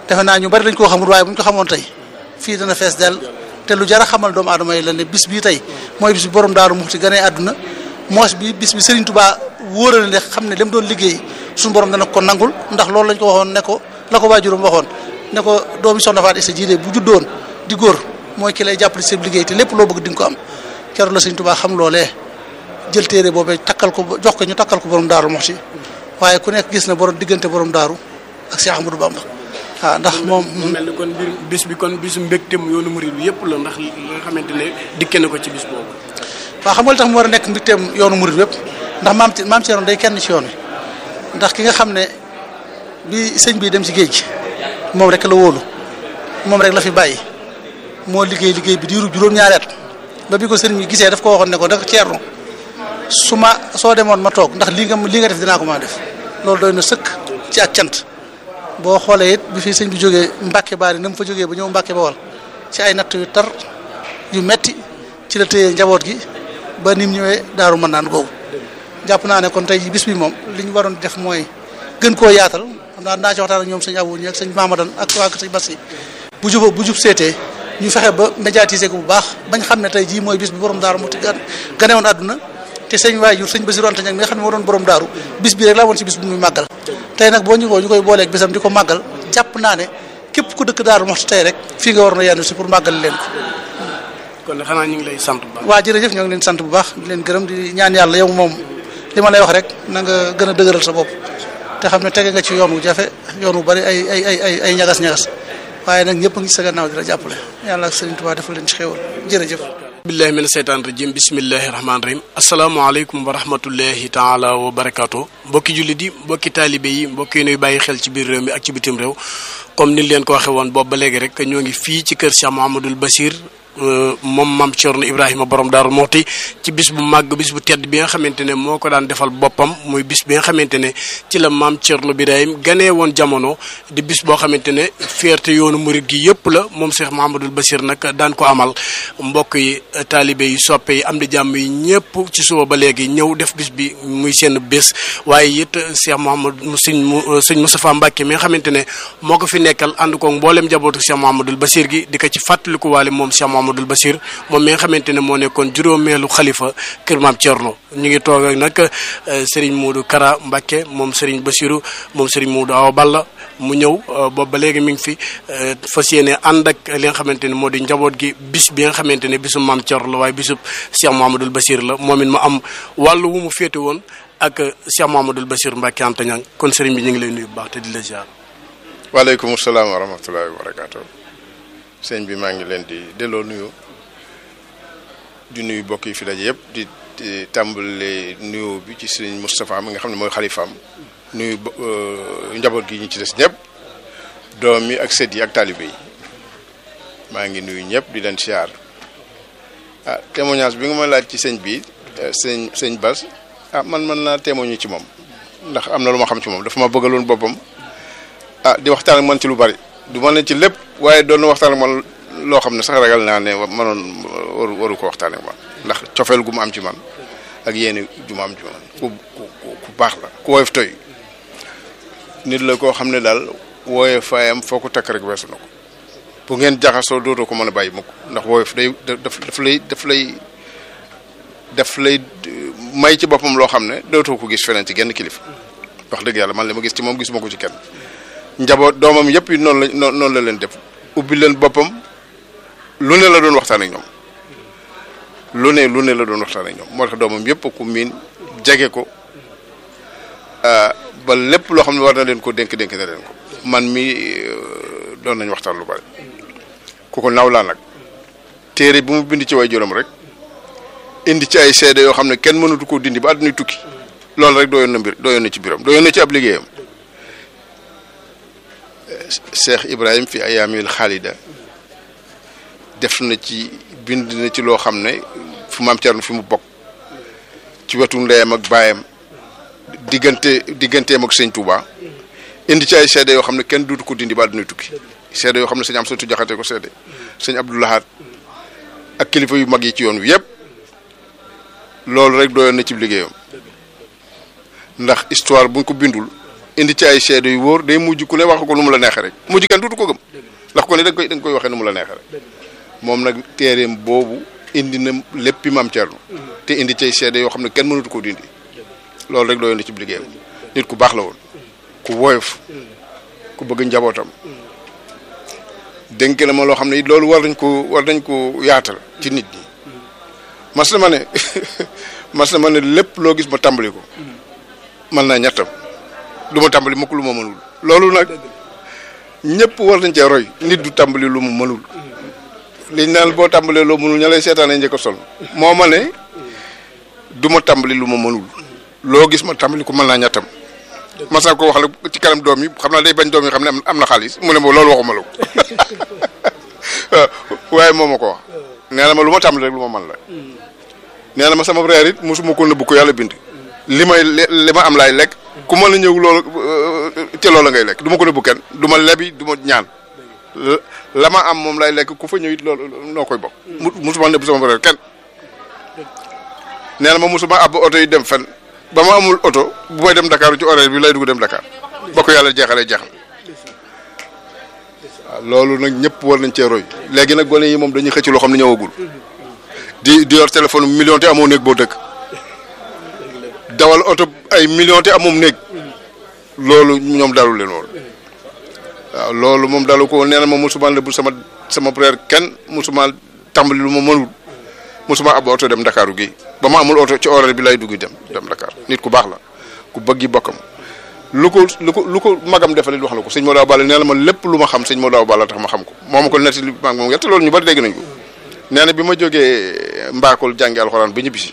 defe naa ñu bari dañ koo xamul waaye bu ñu ko xamoon tey fii dana fees dell te lu jar a xamal doomu aadama yi la ne bis bii tey mooy bis bi borom daaru muxti ganee àdduna moos bi bis bi Serigne Touba wóorale ne xam ne dem doon liggéey suñu borom dana ko nangul ndax loolu lañ ko waxoon ne ko la ko waajuram waxoon ne ko doomi soxna Faat Isa jiide bu juddoon di góor mooy ki lay jàppale ci liggéey te lépp loo bëgg di nga ko am keroog la Serigne Touba xam loolee jël téere boobee takkal ko jox ko ñu takkal ko borom daaru muxti waaye ku nekk gis na borom diggante borom daaru ak Cheikh Ahmadou Bamba waaw ndax moom. mu mel ni kon mbir bis bi kon bisu mbégteem yoonu murid bi yëpp la ndax li nga xamante ne dikke na ko ci bis boobu. waaw xam nga li tax mu war a nekk mbégteem yoonu murid yëpp ndax maam ci maam Thierno day kenn ci yoon wi ndax ki nga xam ne bi sëñ bi dem ci géej gi moom rek la wóolu moom rek la fi bàyyi moo liggéey liggéey bi diiru juróom-ñaari at ba bi ko sëriñ bi gisee daf ko waxoon ne ko ndax Thierno su ma soo demoon ma toog ndax lii nga lii nga def dinaa ko mën a def loolu doy na sëkk ci ak cant. boo xoolee it bi fi sëñ bi jógee Mbàkke baari na mu fa jógee ba ñëw Mbàkke Bawol ci ay natt yu tar yu metti ci la téye njaboot gi ba nim ñëwee daaru mën naan googu jàpp naa ne kon tey bis bi moom li ñu waroon def mooy gën koo yaatal xam naa naa ci waxtaan ak ñoom sëñ Abou ñi ak sëñ Mamadan ak waa sëñ Bassi bu juba bu jub seetee ñu fexe ba médiatiser ko bu baax bañ xam ne tey jii mooy bis bi borom daaru mu ti gane woon àdduna te sëñ waajur sëñ Basiru Anta Ñaŋ mi nga xam ne moo doon borom daaru bis bi rek laa woon ci bis bu muy màggal tey nag boo ñu ko ñu koy booleeg bisam di ko màggal jàpp naa ne képp ku dëkk daaru moxti tey rek fii nga war na yenn si pour màggal leen ko kon xanaa ñu ngi lay sant bu baax. waa jërëjëf ñoo ngi leen sant bu baax di leen gërëm di ñaan yàlla yow moom li ma lay wax rek na nga gën a dëgëral sa bopp te xam ne tege nga ci yoon wu jafe yoon wu bari ay ay ay ay ay ñagas-ñagas waaye nag ñëpp a ngi sa gannaaw di la jàppale yàlla ak Sëriñ Tuubaa defal leen ci xéewal jërëjëf billahi mina seytaan rajim bismillahi rahmaani rahim asalaamaaleykum wa rahmatullahi taala wa barakaatu mbokki jullit yi mbokki taalibe yi mbokki yi nuy bàyyi xel ci biir réew mi ak ci bitim réew comme ni leen ko waxee woon boobu ba léegi rek ñoo ngi fii ci kër Cheikh Mouhamadoul Bachir moom maam Thierno Ibrahima borom Daaru Muxti ci bis bu màgg bis bu tedd bi nga xamante ne moo ko daan defal boppam muy bis bi nga xamante ne ci la maam Thierno Birahim ganee woon jamono di bis boo xamante ne fierté yoonu murit gi yëpp la moom Cheikh Mouhamadoul Bachir nag daan ko amal mbokk yi taalibe yi soppe yi am di jàmm yi ñëpp ci suba ba léegi ñëw def bis bi muy seen bés waaye it Cheikh Mouhamadou sëñ sëñ Moustapha Mbacke mi nga xamante ne moo ko fi nekkal ànd ko mboolem njabootu Cheikh Mouhamadoul Bachir gi di ko ci fàttaliku waale moom Cheikh Mouhamadoul Bachir moom mi nga xamante ne moo nekkoon juróomeelu xalifa kër maam Thierno ñu ngi toog ak nag Serigne Modou Kara Mbacke moom Serigne Bassirou moom Serigne Modou Awa Balla mu ñëw boobu ba léegi mi ngi fi fas yéene ànd ak li nga xamante ne moo di njaboot gi bis bi nga xamante ne bisu maam Thierno la waaye bisu Cheikh Mouhamadoul Bachir la moom it ma am wàllu wu mu féete woon ak Cheikh Mouhamadoul Bachir Mbacke Anta Niang kon Serigne bi ñu ngi lay nuyu bu baax te di la ziar. waaleykum salaam wa rahmatullahi wa barakaatu. sëñ bi maa ngi leen di delloo nuyu di nuyu mbokk yi fi daje yëpp di di tàmbale nuyu bi ci sëñ Moustapha mi nga xam ne mooy xalifaam nuyu njaboot gi ñu ci des ñëpp doom yi ak sët yi ak taalibe yi maa ngi nuyu ñëpp di leen siyaar ah témoignage bi nga ma laaj ci sëñ bi sëñ sëñ Bas ah man mën naa témoigner ci moom ndax am na lu ma xam ci moom dafa ma bëggaloon boppam ah di waxtaan ak man ci lu bari du ma ne ci lépp waaye doon na waxtaan ak man loo xam ne sax ragal naa ne manoon waru waru ko waxtaan ak man ndax cofeel gu mu am ci man ak yéene ju mu am ci man ku ku ku baax la ku woyof toy nit la koo xam ne daal wooye faayam foo ko takk rek weesu na ko bu ngeen jaxasoo dootoo ko mën a bàyyi mukk ndax woyof day daf daf lay daf lay daf lay may ci boppam loo xam ne dootoo ko gis feneen ci genn kilifa wax dëgg yàlla man li ma gis ci moom gisuma ko ci kenn njaboot doomam yëpp yi noonu la noonu la leen def ubbi leen boppam lu ne la doon waxtaan ak ñoom lu ne lu ne la doon waxtaan ak ñoom moo tax doomam yëpp ku miin jege ko ba lépp loo xam ne war na leen ko dénk dénk na leen ko man mi doon nañ waxtaan lu bari ku ko naw laa nag téere bu mu bind ci way juróom rek indi ci ay seede yoo xam ne kenn mënatu koo dindi ba àdduna tukki loolu rek doyoon na mbir doyoon na ci biram doyoon na ci ab liggéeyam Cheikh Ibrahim fi ayaamil xaalida def na ci bind na ci loo xam ne fu maam Thierno fi mu bokk ci wetu ndeyam ak baayam diggante digganteem ak sëñ Touba indi ci ay seede yoo xam ne kenn duutu ko dindi ba àdduna tukki seede yoo xam ne sëñ am satu jaxate ko seede sëñ Abdoulahat ak kilifa yu mag yi ci yoon wi yëpp loolu rek doyoon na ci liggéeyam ndax histoire buñ ko bindul indi ci ay seede yu wóor day mujj ku ne wax ko nu mu la neexee rek mujj kenn dutu ko gëm ndax ko ne da nga koy da nga koy waxee nu mu la neexee rek moom nag téereem boobu indi na léppi maam Thierno te indi ci ay seede yoo xam ne kenn mënatu koo dindi loolu rek doyoon na ci liggéeyam nit ku baax la woon ku woyof ku bëgg njabootam dénk na ma loo xam ne it loolu war nañ ko war nañ ko yaatal ci nit ñi mas na ma ne mas na ma ne lépp loo gis ma tàmbali ko mën naa ñettam du ma tàmbali mukk lu ma mënul loolu nag ñëpp war nañ cee roy nit du tàmbali lu mu mënul liñ naan boo tàmbalee loo mënul ña lay seetaanee njëkk a sol moo ma ne du ma tàmbali lu ma mënul loo gis ma tàmbali ko mën naa ñettam mas naa ko wax nag ci kanam doom yi xam naa day bañ doom yi xam ne am na xaalis mu ne ma loolu waxuma la ko waaye moo ma ko wax nee na ma lu ma tàmbali rek lu ma mën la nee na ma sama reer it mosuma ko nëbbu ko yàlla bind li may li ma am laay lekk ku mën a ñëw loolu ca loola ngay lekk du ma ko nëbbu kenn du ma lebi du ma ñaan la ma am moom laay lekk ku fa ñëw it loolu noo koy bokk mosuma nëbbu sama reer kenn nee na ma mosuma àbb oto yi dem fen ba ma amul oto bu may dem Dakar ci horaire bi lay dugg dem Dakar ba ko yàlla jeexalee jeexal waaw loolu nag ñëpp war nañ cee roy léegi nag gone yi moom dañuy xëcc loo xam ne ñëwagul di di yor téléphone million te amoo néeg boo dëkk dawal oto ay million te amoom néeg loolu ñoom dalu leen woon waaw loolu moom dalu ko nee na ma musuma lebul sama sama frère kenn musuma tàmbali lu ma mënul musuma ab oto dem Dakaru gi ba ma amul oto ci horaire bi lay dugg dem dem Dakar nit ku baax la ku bëggi bokkam lu ko lu ko lu ko magam defalit wax na ko sëñ Modou Awa Balla nee na ma lépp lu ma xam sëñ Modou Awa Balla tax ma xam ko moo ma ko nettali maag moom yett loolu ñu bari dégg nañ ko nee na bi ma jógee mbaakol jàngi alxuraan ba ñibbisi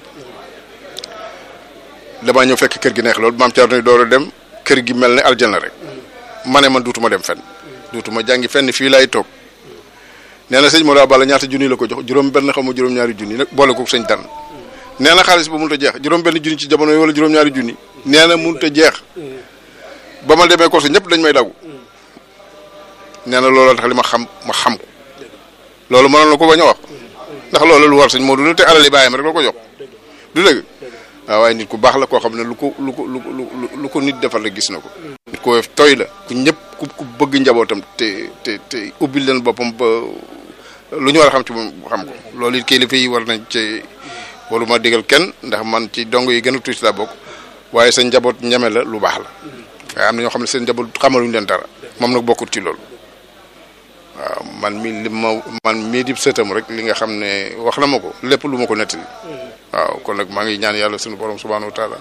damaa ñëw fekk kër gi neex loolu maam Thierno door a dem kër gi mel ne aljana rek ma ne man duutuma dem fenn duutuma jàngi fenn fii laay toog nee na sëñ Modou Awa Balla ñaata junni la ko jox juróom benn xaw ma juróom-ñaari junni nag boole ko sëñ dan nee na xaalis ba mënut a jeex juróom benn junni ci jamono yi wala juróom-ñaari junni nee na mënut a jeex ba ma demee ko sa ñëpp dañ may dagu nee na looloo tax li ma xam ma xam ko loolu mënoon na ko bañ a wax ndax loolu lu war sëñ Modou la te alali bàyyam rek la ko jox du dëgg waaw waaye nit ku baax la koo xam ne lu ko lu ko lu ko lu ko nit defal rek gis na ko. nit ko woyof tooy la ku ñëpp ku ku bëgg njabootam te te te ubbil leen boppam ba lu ñu war a xam ci moom xam ko loolu it kilifa yi war nañ ci waruma digal kenn ndax man ci dong yi gën a tuuti laa bokk waaye sa njaboot ñeme la lu baax la waaye am na ñoo xam ne seen njaboot xamaluñ leen dara moom nag bokkut ci loolu. waaw man mi li ma man mii di sëtam rek li nga xam ne wax na ma ko lépp lu ma ko nettali waaw kon nag maa ngi ñaan yàlla sunu borom subhanahu wa taala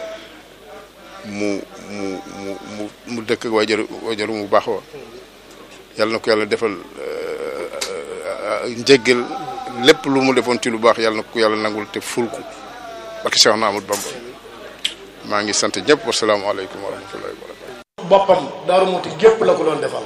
mu mu mu mu mu dëkk ak waajur waajur mu baax wa yàlla na ko yàlla defal njéggal lépp lu mu defoon ci lu baax yàlla na ko yàlla nangul te ful ko barke Cheikh na Amadou Bamba maa ngi sant ñëpp wasalaamaaleykum wa rahmatullahi wa barakatu boppam Daaru Muti gépp la ko doon defal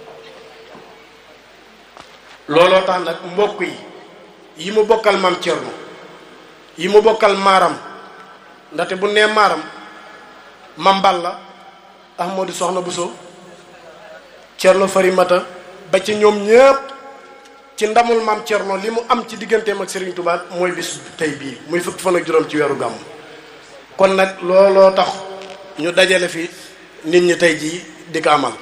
looloo tax nag mbokk yi yi mu bokkal maam Thierno yi mu bokkal maaram ndaxte bu nee maaram mam Balla Ahmadou Soxna Bousso Thierno Farimata ba ci ñoom ñëpp ci ndamul maam Thierno li mu am ci digganteem ak Serigne Touba mooy bis tey bii muy fukki fan ak juróom ci weeru gàmm kon nag looloo tax ñu dajale fi nit ñi tey jii di ko amal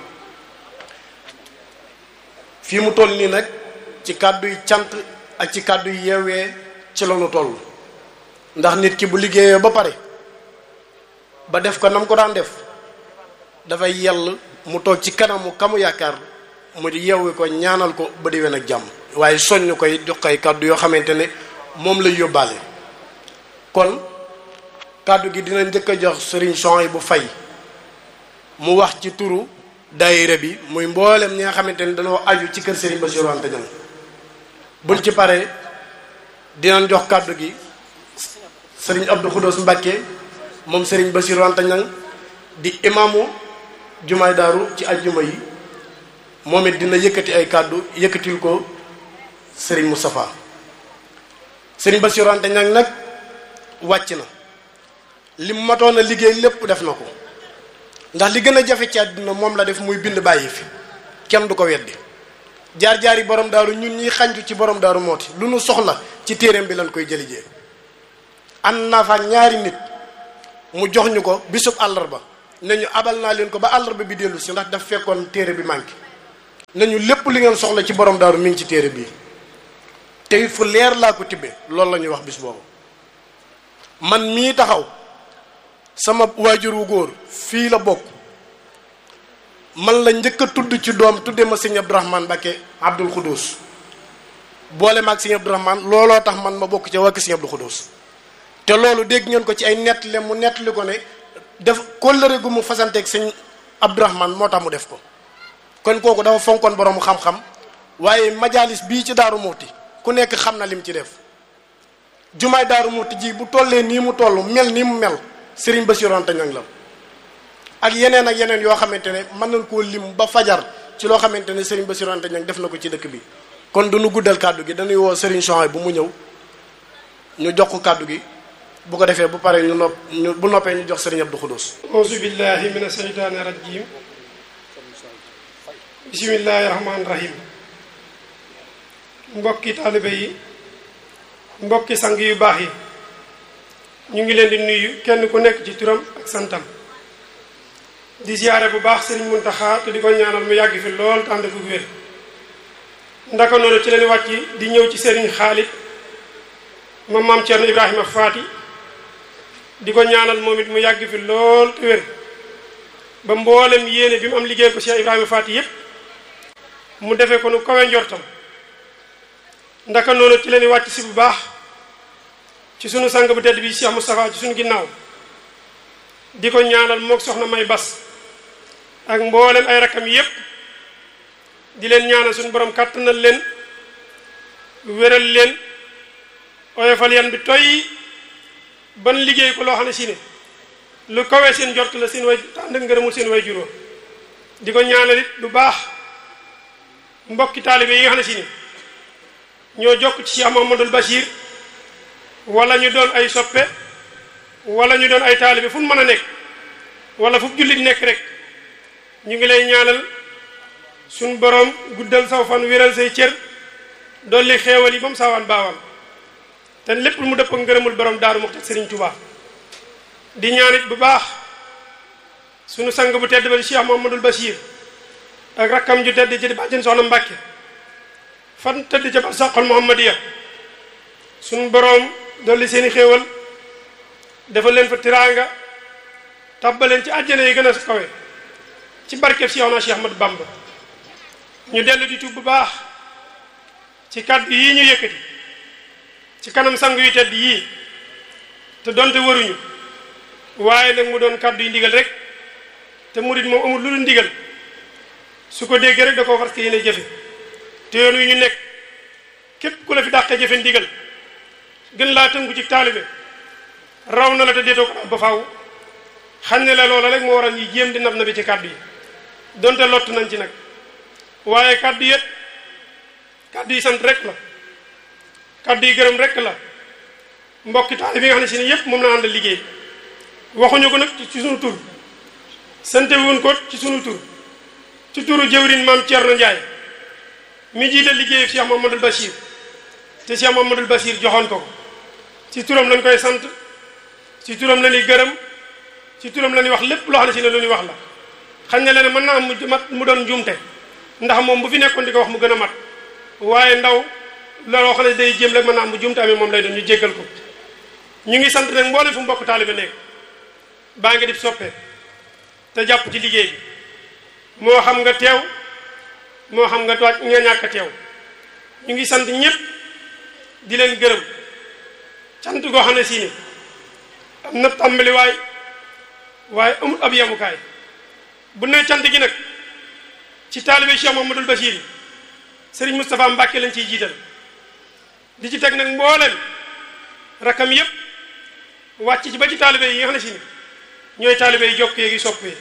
fii mu toll nii nag ci kàddu yi cant ak ci kàddu yi yeewee ci la ñu toll ndax nit ki bu liggéeyee ba pare ba def ko nam ko daan def dafay yell mu toog ci kanamu kamu yaakaar mu di yeewu ko ñaanal ko ba déwén ak jàmm waaye soññ koy jox koy kàddu yoo xamante ne moom lay yóbbaale kon kàddu gi dina njëkk a jox sëriñ son bu fay mu wax ci turu daayira bi muy mboolem ñi nga xamante ne dañoo aju ci kër Serigne Bassirou Anta Niang buñ ci paree dinañ jox kàddu gi Serigne Abdou Khoudoss Mbacké moom Serigne Bassirou Anta Niang di imaamu jumaay daaru ci ajjuma yi moom it dina yëkkati ay kàddu yëkkatil ko Serigne Moustapha Serigne Bassirou Anta Niang nag wàcc na li mu matoon a liggéey lépp def na ko ndax li gën a jafe ci àdduna moom la def muy bind bàyyi fi kenn du ko weddi jaar-jaar yi borom daaru ñun ñuy xanju ci borom daaru mooti lu nu soxla ci téereem bi lañ koy jëlijee ànd naa fa ñaari nit mu jox ñu ko bisub àllarba nañu abal naa leen ko ba àllarba bi dellu si ndax daf fekkoon téere bi manqué nañu lépp li ngeen soxla ci borom daaru mi ngi ci téere bii te it fu leer laa ko tibbee loolu la ñuy wax bis boobu man mii taxaw sama waajur wu góor fii la bokk man la njëkk a tudd ci doom tudde ma sëñ Abdourahmane Mbacké Abdoul Khoudous boole ma ak sëñ Abdourahmane looloo tax man ma bokk ca wàkk sëñ Abdoul Khoudous te loolu dégg ngeen ko ci ay nettali mu nettali ko ne def kóllëre gu mu fasanteeg sëñ Abdourahmane moo tax mu def ko kon kooku dafa fonkoon borom xam-xam waaye majalis bii ci Daaru Muxti ku nekk xam na lim ci def jumaay Daaru Muxti ji bu tollee nii mu toll mel nii mu mel Serigne Bassirou Anta Niang la ak yeneen ak yeneen yoo xamante ne mën nañ koo lim ba fajar ci loo xamante ne Serigne Bassirou Anta Niang def na ko ci dëkk bi kon du nu guddal kàddu gi dañuy woo Serigne Chouaib bu mu ñëw ñu jox ko kàddu gi bu ko defee bu paree ñu nopp ñu bu noppee ñu jox Serigne Abdou Khoudous. auzu billahi mina shaytaani rajim bismillahi rahmaani rahim mbokki taalibe yi mbokki sang yu baax yi ñu ngi leen di nuyu kenn ku nekk ci turam ak santam di ziyaare bu baax Serigne Mountakha te di ko ñaanal mu yàgg fi lool te ànd ak wér ndaka noonu ci leen wàcc di ñëw ci Serigne Khalid ma maam Thierno Ibrahima Faati di ko ñaanal moom it mu yàgg fi lool te wér ba mboolem yéene bi mu am liggéey ko Cheikh Ibrahima Faati yépp mu defee ko nu kawe njortam ndaka noonu ci leen wàcc si bu baax ci sunu sang bu tedd bi Cheikh Moustapha ci sunu ginnaaw di ko ñaanal mook soxna May Bas ak mboolem ay rakam yépp di leen ñaanal suñu borom kàttanal leen wéral leen oyofal yan bi toy ban liggéey ko loo xam ne si ne lu kawee seen jort la seen way ànd ak ngërëmul seen way juróom di ko ñaanal it bu baax mbokki taalibe yi nga xam ne si ne ñoo jokk ci Cheikh Mamadou Bachir wala ñu doon ay soppe wala ñu doon ay taalibe fu mu mën a nekk wala fu jullit nekk rek ñu ngi lay ñaanal suñ borom guddal saw fan wéral say cër dolli xeewal yi ba mu saawaan baawaan te lépp mu dëpp ngërëmul borom daaru Muxti Serigne Touba di ñaanit bu baax sunu sang bu tedd ba di Cheikh Mamadou Bachir ak rakkam ju tedd ci di bàjjen soxna Mbàkke fan tëdd ca barsàqal Muhammadiya sunu borom dolli seeni xéewal dafa leen fa tiraanga tabbaleen ci àjjana yi gën a kawe ci barkeb Cheikh na Cheikh Ahmadou Bamba ñu dellu di tuub bu baax ci kàddu yii ñu yëkkati ci kanam sang yu tedd yii te donte waruñu waaye nag mu doon kàddu yi ndigal rek te murit moom amul lu dul ndigal su ko déggee rek da koo fas yéene jëfe te yoon wi ñu nekk képp ku la fi dàqee jëfe ndigal gën laa tënku ci taalibe raw na la te déetoo ko ba faaw xam ne la loola rek moo waral ñuy jéem di nab na bi ci kàddu yi donte lott nañ ci nag waaye kàddu yëpp kàddu yi sant rek la kàddu yi gërëm rek la mbokki taali bi nga xam ne si ne yëpp moom la àndal liggéey waxuñu ko nag ci sunu tur sante wuñ ko ci sunu tur ci turu jëwrin maam Thierno Ndiaye mi jiite liggéeyu Cheikh Mamadou Bachir te Cheikh Mamadou Bachir joxoon ko ko ci turam lañ koy sant ci turam la ñuy gërëm ci turam la ñuy wax lépp loo xam ne si ne lu ñuy wax la xam ne leen mën naa am mu mat mu doon njuumte ndax moom bu fi nekkoon di ko wax mu gën a mat waaye ndaw looloo xam ne day jéem rek mën naa am mu juumte amee moom lay doon ñu jéggal ko ñu ngi sant nag mboolem fu mbokk taalibe nekk baa ngi di soppe te jàpp ci liggéey bi moo xam nga teew moo xam nga toog nga ñàkk a teew ñu ngi sant ñëpp di leen gërëm sant goo xam ne si ni am na tàmbaliwaay waaye amul ab yemukaay bu ne cant gi nag ci taalibe Cheikh Mamadou Bachir yi Serigne Moustapha Mbacke lañ ciy jiital di ci teg nag mboolem rakam yëpp wàcc ci ba ci taalibe yi nga xam ne si ni ñooy taalibe yi jokk yeegi sopp yi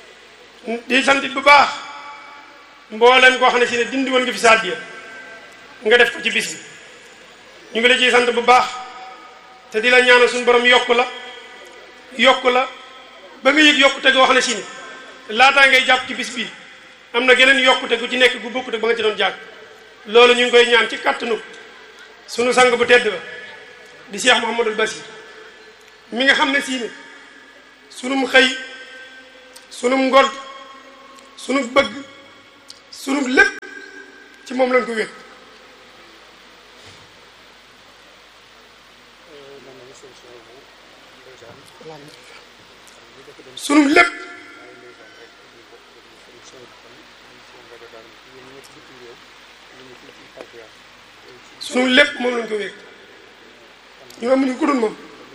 di sant bu baax mboolem koo xam ne si ne dindi woon nga fi saddiya nga def ko ci bis bi ñu ngi la ciy sant bu baax te di la ñaanal suñu borom yokk la yokk la ba nga yëg yokkute goo xam ne si ni laataa ngay jàpp ci bis bi am na geneen yokkute gu ci nekk gu bokkute ba nga ci doon jàpp loolu ñu ngi koy ñaan ci kattanu sunu sang bu tedd ba di Cheikh Mouhamadul Basir mi nga xam ne si ne sunum xëy sunu ngor sunu bëgg sunu lépp ci moom lañ ko wékk sunu lépp sunu lépp moom lañ ko wékk ñu amuñu ku dul moom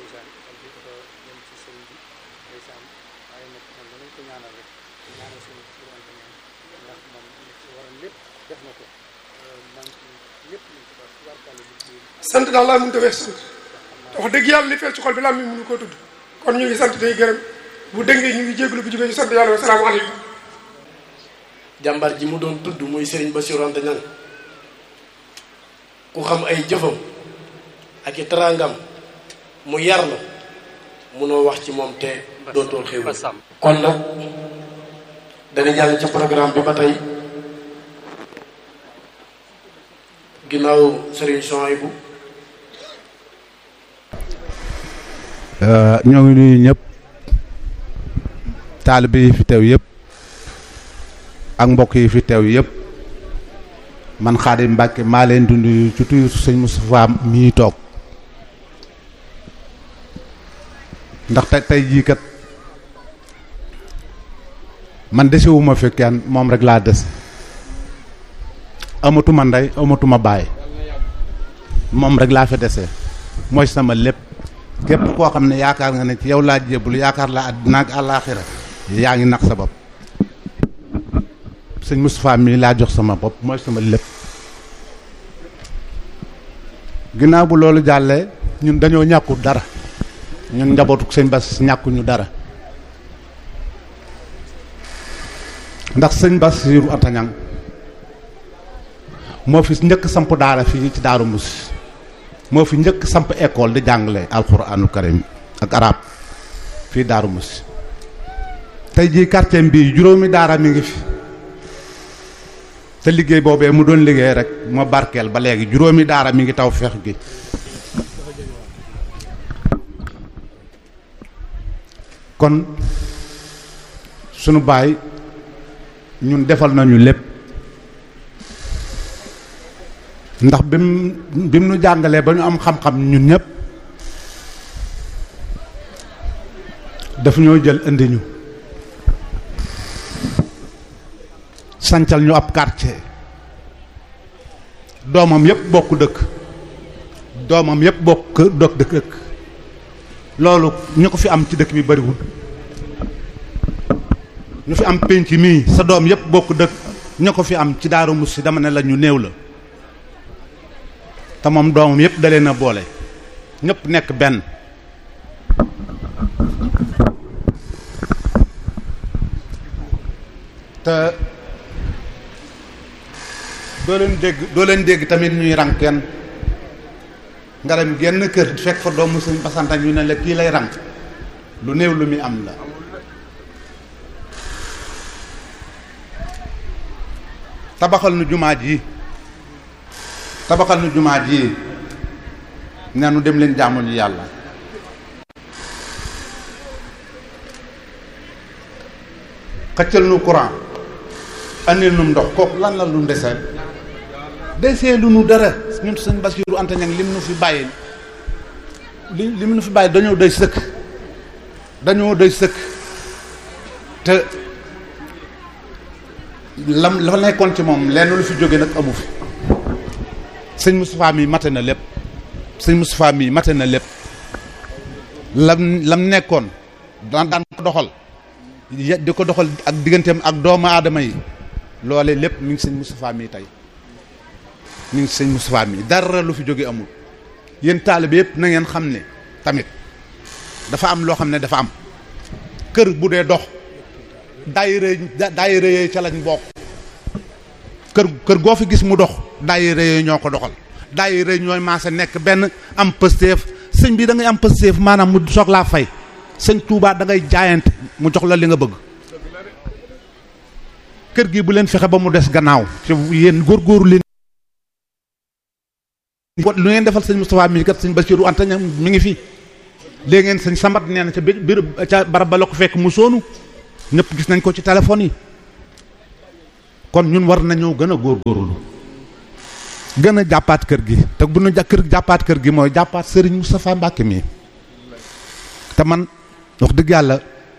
sant daal laa mënut a wees sant te wax dëgg yàlla li fees ci xol bi laa mi mënu koo tudd kon ñu ngi sant day gërëm bu dëngee ñu ngi jégalu bu jubee ñu sant yàlla wa salaamaaleykum jàmbar ji mu doon tudd muy Serigne Bassirou Anta Niang ku xam ay jëfam ak i teraangam mu yar la munoo wax ci moom te dootoo xew kon nag dañu jàll ci programme bi ba tey ginnaaw Serigne Souhaïbou ñoo ngi nuyu ñëpp taalibe yi fi teew yëpp ak mbokk yi fi teew yëpp man Xaadim Mbàkke maa leen di nuyu ci tuyu sëñ Moustapha mii toog ndax tey tey jii kat man desewuma fi kenn moom rek laa des amatuma ndey amatuma baay moom rek laa fi desee mooy sama lépp képp koo xam ne yaakaar nga ne ci yow laa jébbalu yaakaar laa àddina ak àllaaxira yaa ngi nax sa bopp sëñ Moustapha mii laa jox sama bopp mooy sama lépp ginnaaw bu loolu jàllee ñun dañoo ñàkkut dara ñun njabootu sëñ Bass ñàkkuñu dara ndax sëñ Bassirou Anta Niang moo fi njëkk samp daara fii ci Daaru Musi moo fi njëkk samp école di jàngale alxuraanul karim ak arab fii Daaru Musi tey jii quartier bii juróomi daara mi ngi fi te liggéey boobee mu doon liggéey rek moo barkeel ba léegi juróomi daara mi ngi taw feex gi kon sunu baay ñun defal nañu lépp ndax bi mu bi mu nu jàngalee ba ñu am xam-xam ñun ñëpp daf ñoo jël indi ñu sancal ñu ab quartier doomam yëpp bokk dëkk doomam yëpp bokk dëkk dëkk loolu ñu ko fi am ci dëkk bi bariwul ñu fi am pénc mii sa doom yëpp bokk dëkk ñu ko fi am ci Daaru Musi dama ne la ñu néew la te moom doomam yëpp da leen a boole ñëpp nekk benn te doo leen dégg doo leen dégg tamit ñuy rang kenn nga dem genn kër fekk fa doomu sëñ basanta ñu ne la kii lay rang lu néew lu muy am la tabaxal nu jumaa ji tabaxal nu jumaa ji ne nu dem leen jaamu ñu yàlla xëccal nu courant andil nu ndox kooku lan la lu ndeseel desee lu nu dara ñun sëñ Bassirou Anta Niang lim nu fi bàyyi li lim nu fi bàyyi dañoo doy sëkk dañoo doy sëkk te lam la nekkoon ci moom lenn lu fi jóge nag amu fi sëñ Moustapha mi mate na lépp sëñ Moustapha mi mate na lépp lam lam nekkoon daan daan ko doxal di ko doxal ak digganteem ak doomu aadama yi loole lépp mi ngi sëñ Moustapha mi tey mi ngi sëñ Moustapha mi dara lu fi jóge amul yéen taalibe yëpp na ngeen xam ne tamit dafa am loo xam ne dafa am kër bu dee dox daayira daayira yooyu ca lañ bokk kër kër goo fi gis mu dox daayira yooyu ñoo ko doxal daayira yooyu ñooy maase nekk benn am pësteef sëñ bi da ngay am pësteef maanaam mu soog laa fay sëñ Touba da ngay jaayante mu jox la li nga bëgg kër gi bu leen fexe ba mu des gannaaw ci yéen góorgóorlu leen lu ngeen defal sëñ Moustapha mi kat sëñ Bassirou Anta Niang mi ngi fi léegi ngeen sëñ Sambat nee na ca biir ca barab ba la ko fekk mu soonu ñëpp gis nañ ko ci téléphone yi kon ñun war nañoo gën a góorgóorlu gën a jàppaat kër gi te bu nu ja kër jàppaat kër gi mooy jàppaat Serigne Moustapha Mbacke mii te man wax dëgg yàlla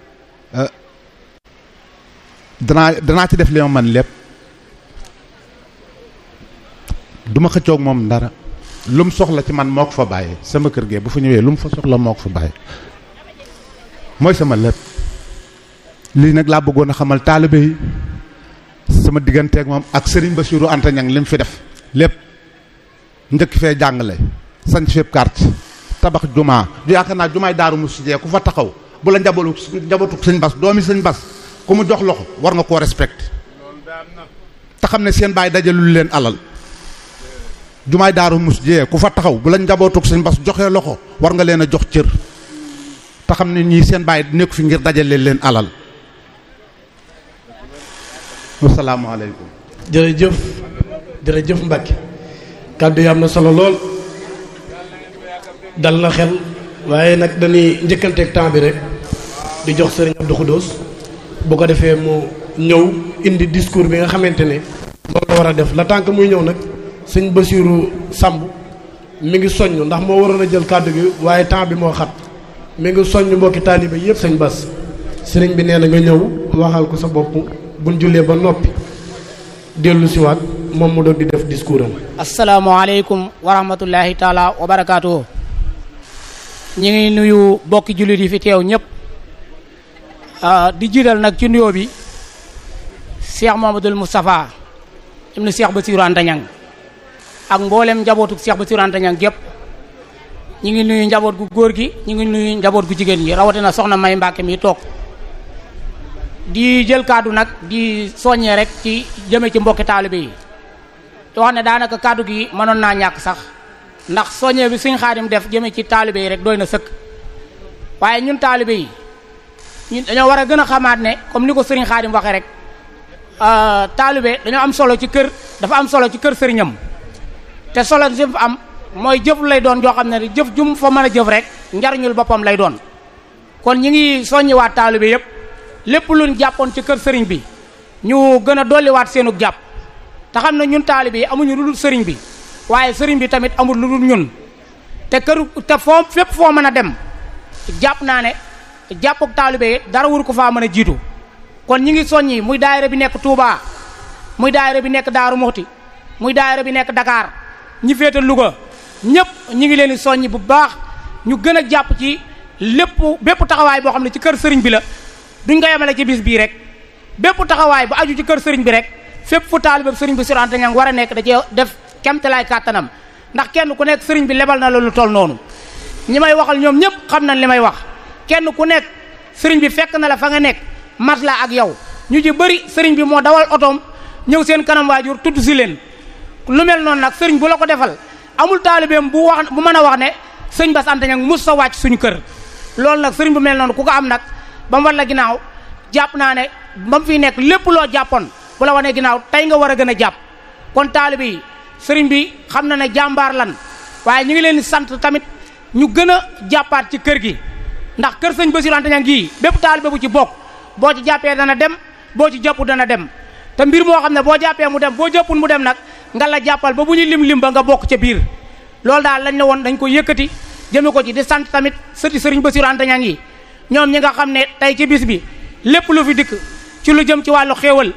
danaa danaa ci def li ma man lépp du ma xëccoog moom dara lu mu soxla ci man moo ko fa bàyyi sama kër gee bu fa ñëwee lu mu fa soxla moo ko fa bàyyi mooy sama lépp lii nag laa bëggoon a xamal taalibe yi sama digganteeg moom ak Serigne Bassirou Anta Niang li mu fi def lépp njëkk fee jàngale sañ fépp carte tabax jumaa ju yaakaar naa jumaay daaru mu sujee ku fa taxaw bu la njaboolu njabootu sëñ bas doomi sëñ bas ku mu jox loxo war nga koo respecté te xam ne seen baay dajalul leen alal jumaay daaru mus jee ku fa taxaw bu la njabootuk sëñ bas joxee loxo war nga leen a jox cër te xam ne ñii seen baay nekk fi ngir dajale leen alal asalaamaaleykum jërëjëf jërëjëf Mbacke kàddu yi am na solo lool dal na xel waaye nag dañuy njëkkanteeg temps bi rek di jox sëriñ Abdou Khoudous bu ko defee mu ñëw indi discours bi nga xamante ne moom la war a def la tànk muy ñëw nag sëñ Bassirou Samb mi ngi soññ ndax moo waroon a jël kàddu gi waaye temps bi moo xat mi ngi soññ mbokki taalibe yëpp sëñ Bass sëriñ bi nee na nga ñëw waxal ko sa bopp buñ jullee ba noppi dellu siwaat moom mu doog di def discours am asalaamaaleykum wa rahmatullahi taala wa barakaatuhu ñu ngi nuyu bokki jullit yi fi teew ñëpp di jiital nag ci nuyoo bi Cheikh Mamadou Moustapha ibnu Cheikh Bassirou Anta Niang ak mboolem njabootu Cheikh Bassirou Anta Niang gépp ñu ngi nuyu njaboot gu góor gi ñu ngi nuyu njaboot gu jigéen gi rawatina soxna May Mbàkke mi toog di jël kàddu nag di soññee rek ci jëme ci mbokki taalibe yi te wax ne daanaka kàddu gi mënoon naa ñàkk sax ndax soññee bi suñ xaadim def jëme ci taalibe yi rek doy na sëkk waaye ñun taalibe yi ñun dañoo war a gën a xamaat ne comme ni ko sëriñ xaadim waxee rek taalibe dañoo am solo ci kër dafa am solo ci kër sëriñam te solo si fa am mooy jëf lay doon joo xam ne jëf jum fa mën a jëf rek njariñul boppam lay doon kon ñi ngi soññiwaat taalibe yépp lépp luñ jàppoon ci kër sëriñ bi ñu gën a dolliwaat seenu jàpp te xam ne ñun taalibe yi amuñu lu dul sëriñ bi waaye sëriñ bi tamit amul lu dul ñun te kër te foo fépp foo mën a dem jàpp naa ne jàppuk taalibe yi dara wur ko faa mën a jiitu kon ñi ngi soññi muy daayira bi nekk Touba muy daayira bi nekk Daaru Muxti muy daayira bi nekk Dakar ñi féete Louga ñëpp ñi ngi leen di soññi bu baax ñu gën a jàpp ci lépp bépp taxawaay boo xam ne ci kër sëriñ bi la duñ ko yemale ci bis bii rek bépp taxawaay bu aju ci kër sëriñ bi rek fépp fu taalibe sëriñ bi Bassirou Anta Niang war a nekk da cee def kemtalaay kàttanam ndax kenn ku nekk sëriñ bi lebal na la lu toll noonu ñi may waxal ñoom ñëpp xam nañ li may wax kenn ku nekk sëriñ bi fekk na la fa nga nekk mat la ak yow ñu ci bëri sëriñ bi moo dawal otoom ñëw seen kanam waajur tudd si leen lu mel noonu nag sëriñ bu la ko defal amul taalibeem bu wax bu mën a wax ne sëñ Bass Anta Niang mus sa wàcc suñu kër loolu nag sëriñ bu mel noonu ku ko am nag ba mu war la ginnaaw jàpp naa ne ba mu fiy nekk lépp loo jàppoon bu la wanee ginnaaw tey nga war a gën a jàpp kon taalibe yi sëriñ bi xam na ne jàmbaar lan waaye ñu ngi leen di sant tamit ñu gën a jàppaat ci kër gi ndax kër sëñ Bassirou Anta Niang gii bépp taalibe bu ci bokk boo ci jàppee dana dem boo ci jàppu dana dem te mbir moo xam ne boo jàppee mu dem boo jàppul mu dem nag nga la jàppal ba bu ñu lim lim ba nga bokk ca biir loolu daal lañ ne woon dañ ko yëkkati jëme ko ci di sant tamit sëti sëriñ Bassirou Anta Niang yi ñoom ñi nga xam ne tey ci bis bi lépp lu fi dikk ci lu jëm ci wàllu xéewal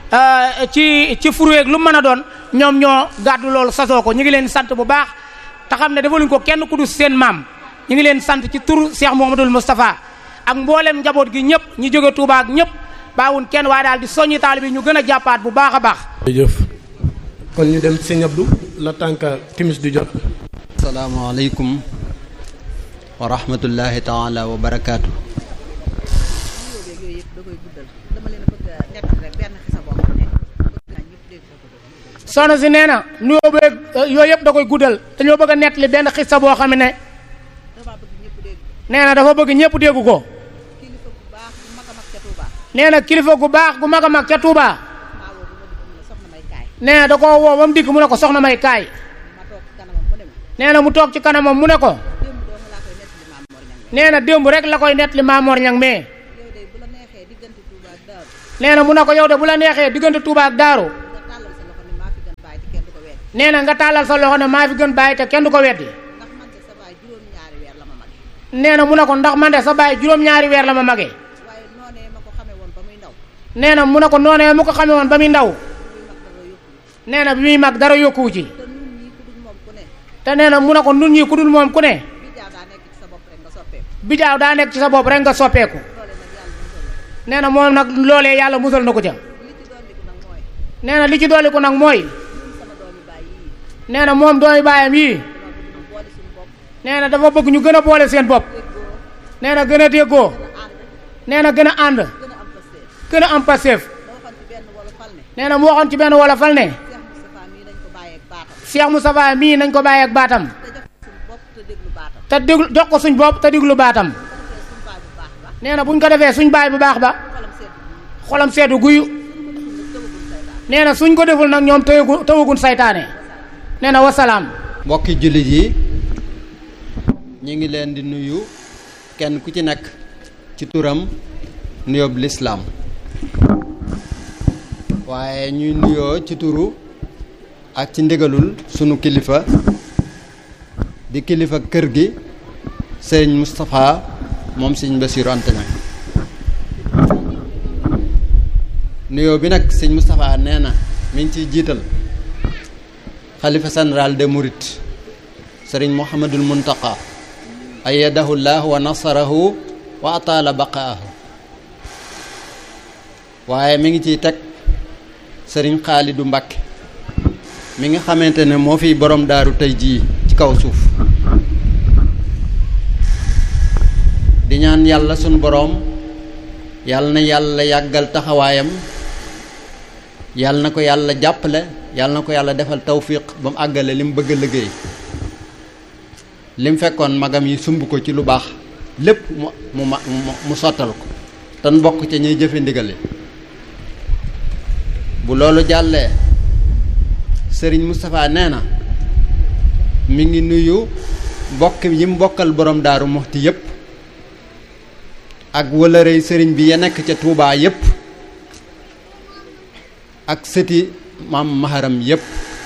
ci ci furuweeg lu mën a doon ñoom ñoo gàddu loolu sasoo ko ñu ngi leen sant bu baax te xam ne defaluñ ko kenn ku du seen maam ñu ngi leen sant ci turu Cheikh Mouhamadoul Moustapha ak mboolem njaboot gi ñëpp ñi jóge Touba ak ñëpp baawun kenn waaye daal di soññi taalibe ñu gën a jàppaat bu baax a baax. jërëjëf kon ñu dem sëñ Abdou la tànk timis du jot. asalaamaaleykum wa rahmatullahi taala wa barakaatu. soxna si nee na nuyoo beeg yooyu yëpp da koy guddal dañoo bëgg a nettali benn xissa boo xam ne nee na dafa bëgg ñëpp dégg ko nee na kilifa gu baax gu mag a mag ca Touba nee na da koo woo ba mu dikk mu ne ko soxna may kaay nee na mu toog ci kanamam mu ne ko nee na démb rek la koy nettali Maamoor Ñang mais nee na mu ne ko yow de bu la neexee diggante Touba ak Daaru nee na nga tàllal sa loxo ne maa fi gën bàyyi te kenn du ko weddi nee na mu ne ko ndax man de sa baay juróom-ñaari weer la ma magee nee na mu ne ko noonee mu ko xamee woon ba muy ndaw nee na bi muy mag dara yokkuwu ci te nee na mu ne ko nun ñi ku dul moom ku ne bijaaw daa nekk ci sa bopp rek nga soppeeku nee na moom nag loolee yàlla musal na ko ca nee na li ci dolli ko nag mooy nee na moom doomi baayam yii nee na dafa bëgg ñu gën a boole seen bopp nee na gën a déggoo nee na gën a ànd gën a am passeef nee na mu waxoon ci benn wala fal ne Cheikh Moustapha mii nañ ko bàyyi ak baatam te déglu jox ko suñ bopp te déglu baatam nee na buñ ko defee suñ baay bu baax ba xolam seetu guyu nee na suñ ko deful nag ñoom tëwagu tëwagun saytaane nee na wasalaam mbokki jullit yi ñu ngi leen di nuyu kenn ku ci nekk ci turam nuyoob lislaam waaye ñuy nuyoo ci turu ak ci ndigalul sunu kilifa di kilifa kër gi sëriñ Moustapha moom sëriñ Bassirou Anta Niang nuyoo bi nag sëriñ Moustapha nee na mi ngi ciy jiital xalifa général de Mouride sëriñ Mouhamadul Muntaqa ayyadahu llah wa nasarahu wa ataala baqaahu waaye mi ngi ciy teg sëriñ Xaalidu Mbàkke mi nga xamante ne moo fi borom daaru tey jii ci kaw suuf di ñaan yàlla sunu boroom yàlla na yàlla yàggal taxawaayam yàlla na ko yàlla jàppale yàlla na ko yàlla defal tawfiq ba mu àggale li mu bëgg a liggéey li mu fekkoon magam yi sumb ko ci lu baax lépp mu mu ma mu sottal ko tan bokk ca ñuy jëfe ndigale bu loolu jàllee sëriñ Moustapha nee na mi ngi nuyu mbokk yi mu bokkal borom daaru moxti yépp ak wëlërëy sëriñ bi ya nekk ca Touba yépp ak sëti maam maharam yépp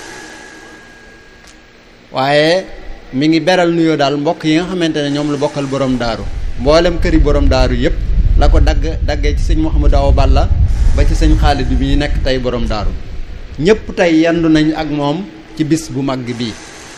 waaye mi ngi beral nuyoo daal mbokk yi nga xamante ne ñoom la bokkal borom daaru mboolem këri borom daaru yépp la ko dagg daggee ci sëñ Mouhamadou Awa Balla ba ci sëñ Xaalid bi ñu nekk tey borom daaru ñépp tey yendu nañ ak moom ci bis bu mag bii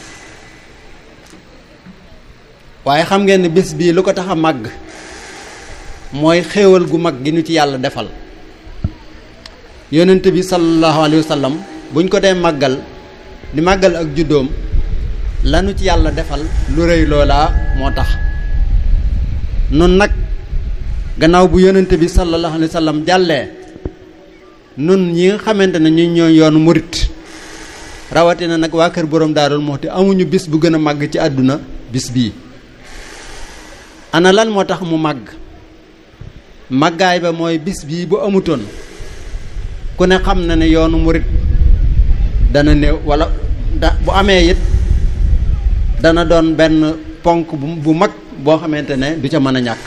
waaye xam ngeen ne bis bii lu ko tax a màgg mooy xéewal gu mag gi ñu ci yàlla defal yonent bi sallallahu alayhi wa sallam buñ ko dee màggal di màggal ak juddoom lanu ci yàlla defal lu rëy loolaa moo tax nun nag gannaaw bu yonent bi sallallahu alayhi wa sallam jàllee nun ñi nga xamante ne ñu ñoo yoonu murit rawatina nag waa kër borom daarul moo te amuñu bis bu gën a màgg ci àdduna bis bii ana lan moo tax mu màgg màggaay ba mooy bis bii bu amutoon ku ne xam na ne yoonu murit dana néew wala da bu amee it dana doon benn ponk bu mag boo xamante ne du ca mën a ñàkk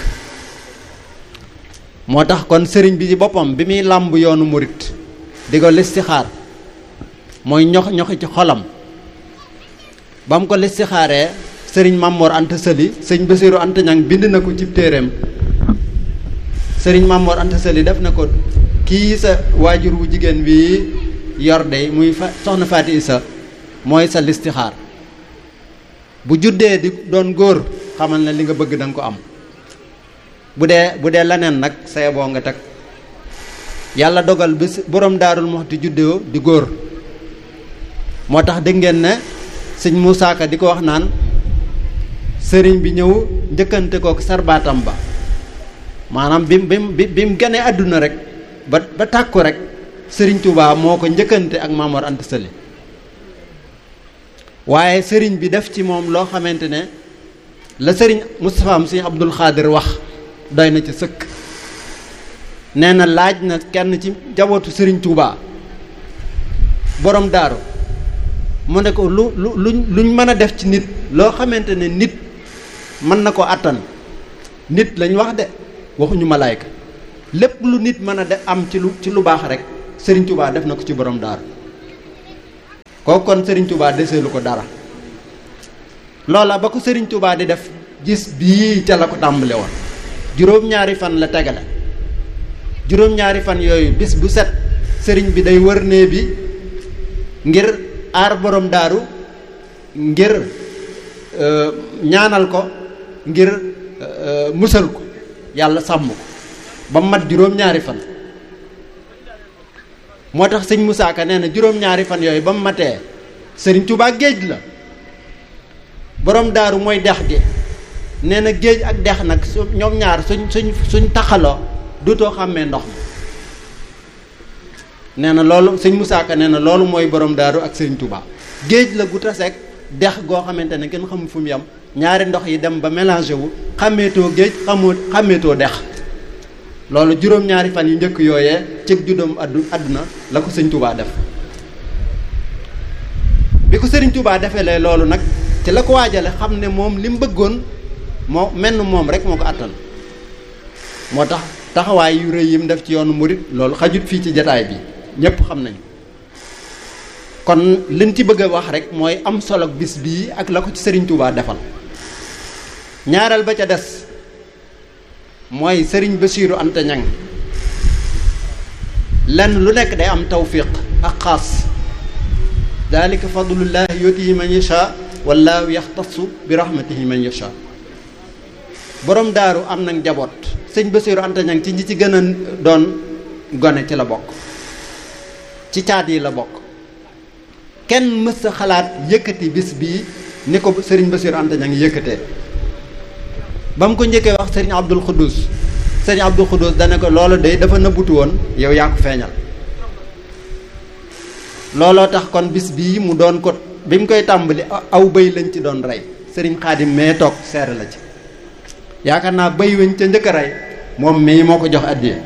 moo tax kon sëriñ bi ci boppam bi muy làmb yoonu murit di ko listixaar mooy ñox ñoxi ci xolam ba mu ko listixaaree sëriñ Mamor Anta Sali sëñ Basiru Anta Ñang bind na ko ci téereem sëriñ Mamor Anta Sali def na ko kii sa waajur wu jigéen bi yor de muy fa soxna Faati Isa mooy sa listixaar bu juddee di doon góor xamal ne li nga bëgg da nga ko am bu dee bu dee leneen nag say boo nga teg yàlla dogal bi borom daarul Muxti juddoo di góor moo tax dégg ngeen ne sëñ Moussa Ka di ko wax naan sëriñ bi ñëw njëkkante kook sarbaatam ba maanaam bi mu bi bi mu ganee àdduna rek ba ba tàkku rek sëriñ Touba moo ko njëkkante ak Mamor Anta Sali waaye sëriñ bi def ci moom loo xamante ne la sëriñ Moustapha am sëriñ Abdul Xaadir wax doy na ci sëkk nee na laaj na kenn ci jabootu sëriñ Touba borom daaru mu ne ko lu lu luñ luñ mën a def ci nit loo xamante ne nit mën na ko àttan nit lañ wax de waxuñu malaayka lépp lu nit mën a def am ci lu ci lu baax rek Serigne Touba def na ko ci borom daaru kooku kon Serigne Touba deseelu ko dara loola ba ko Serigne Touba di def gis bii ca la ko tàmbale woon juróom-ñaari fan la tegale juróom-ñaari fan yooyu bis bu set sëriñ bi day wër nee bi ngir aar borom daaru ngir ñaanal ko ngir musal ko yàlla sàmm ko ba mat juróom-ñaari fan moo tax sëñ Moussa Ka nee na juróom-ñaari fan yooyu ba mu matee sëriñ Touba géej la borom daaru mooy dex gi nee na géej ak dex nag su ñoom ñaar suñ suñ suñ taxaloo duutoo xàmmee ndox mi nee na loolu sëñ Moussa Ka nee na loolu mooy borom daaru ak sëriñ Touba géej la gu taseeg dex goo xamante ne kenn xamul fu mu yem ñaari ndox yi dem ba mélangé wu xàmmeetoo géej xamoo xàmmeetoo dex loolu juróom-ñaari fan yu njëkk yooyee ci juddoom addu àdduna la ko sëñ Touba def bi ko sëriñ Touba defee lee loolu nag ci la ko waajale xam ne moom li mu bëggoon moo menn moom rek moo ko àttan moo tax taxawaay yu rëy yi mu def ci yoonu murit loolu xajut fii ci jataay bi ñépp xam nañ kon liñ ci bëgg a wax rek mooy am solo bis bii ak la ko ci sëriñ Touba defal ñaareel ba ca des mooy sëriñ Bassirou Anta Niang lenn lu nekk day am tawfiq ak xaas dalika fadlullahi yutihi man yasha wallaahu yaxtasu bi rahmatihi man yasha borom daaru am nag njaboot sëñ Bassirou Anta Niang ci ñi ci gën a doon gone ci la bokk ci caat yi la bokk kenn mës a xalaat yëkkati bis bii ni ko sëriñ Bassirou Anta Niang yëkkatee ba mu ko njëkkee wax sëriñ Abdul Xuddus sëriñ Abdul Xuddus dana ko loolu de dafa nëbbutu woon yow yaa ko feeñal looloo tax kon bis bii mu doon ko bi mu koy tàmbali aw bëy lañ ci doon rey sëriñ Xaadim mee toog seere la ci yaakaar naa bëy weñ ca njëkk a rey moom mii moo ko jox addiya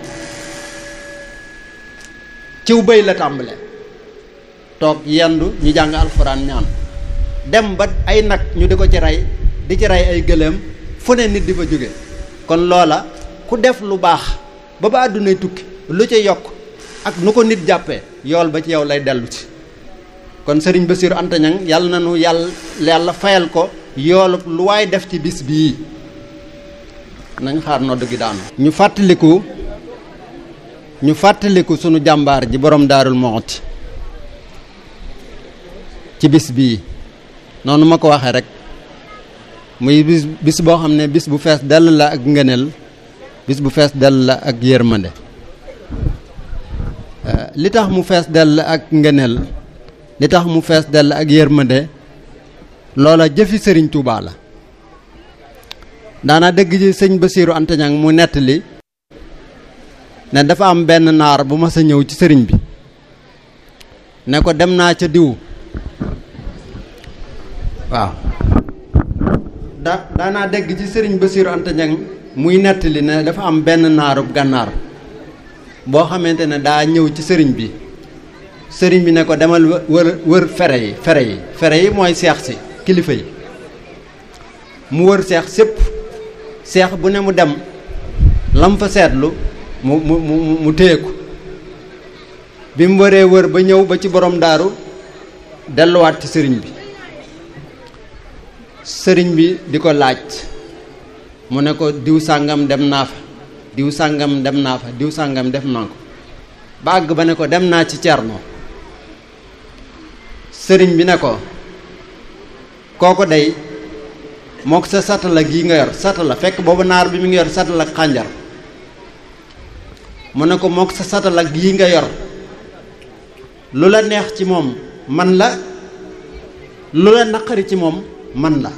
ciw bëy la tàmbale toog yendu ñu jàng alxuraan ñaan dem ba ay nag ñu di ko ci rey di ci rey ay gëléem fu ne nit di fa jóge kon loola ku def lu baax ba ba àddunay tukki lu ci yokk ak nu ko nit jàppee yool ba ci yow lay dellu ci kon sëriñ Bassirou Anta Niang yàlla na nu yàlla yàlla fayal ko yoolu lu waay def ci bis bii nañ xaar nodd gi daanu ñu fàttaliku ñu fàttaliku sunu jàmbaar ji borom daarul Muxti ci bis bii noonu ma ko waxee rek muy bis bis boo xam ne bis bu fees dell la ak ngëneel bis bu fees dell la ak yërmande li tax mu fees dell ak ngëneel li tax mu fees dell ak yërmande loola jëfi sëriñ Touba la daana dëgg ji sëñ Bassirou Anta Niang mu nettali ne dafa am benn naar bu ma sa ñëw ci sëriñ bi ne ko dem naa ca diw waaw da daanaa dégg ci sëriñ Bassirou Anta Niang muy nettali ne dafa am benn naarub gànnaar boo xamante ne daa ñëw ci sëriñ bi sëriñ bi ne ko demal wër wër fere yi fere yi fere yi mooy seex si kilifa yi mu wër seex sépp seex bu ne mu dem lam fa seetlu mu mu mu mu téye ko bi mu wëree wër ba ñëw ba ci borom daaru delluwaat ci sëriñ bi sëriñ bi di ko laaj mu ne ko diw sàngam dem naa fa diw sàngam dem naa fa diw sàngam def naa ko ba àgg ba ne ko dem naa ci cerno sëriñ bi ne ko kooko day mook sa satala gii nga yor satala fekk boobu naar bi mi ngi yor satala xànjar mu ne ko mook sa satala gii nga yor lu la neex ci moom man la lu la naqari ci moom man la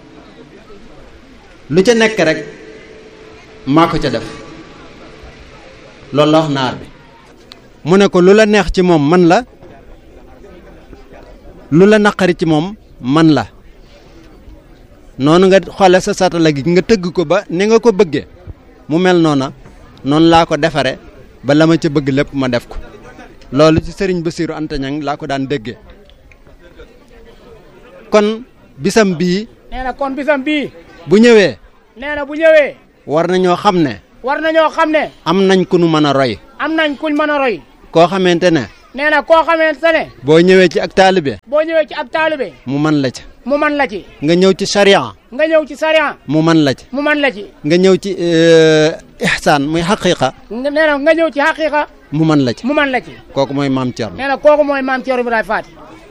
lu ca nekk rek maa ko ca def loolu la wax naar bi mu ne ko lu la neex ci moom man la lu la naqari ci moom man la noonu nga xoole sa satala gi nga tëgg ko ba ni nga ko bëggee mu mel noona noonu laa ko defare ba la ma ca bëgg lépp ma def ko loolu ci sëriñ Bassirou Anta Niang laa ko daan déggee kon bisam bii nee na kon bisam bii bu ñëwee nee na bu ñëwee war nañoo xam ne war nañoo xam ne am nañ ku nu mën a roy am nañ kuñ mën a roy koo xamante ne nee na koo xamante ne boo ñëwee ci ak taalibe boo ñëwee ci ab taalibe mu man la ci mu man la ci nga ñëw ci sharia nga ñëw ci sariya mu man la ci mu man la ci nga ñëw ci euh, ihsaan muy xaqiqa nga nee na nga ñëw ci xaqiqa mu man la ci mu man la ci kooku mooy maam Thierno nee na kooku mooy maam Thierno Ibrahima Faty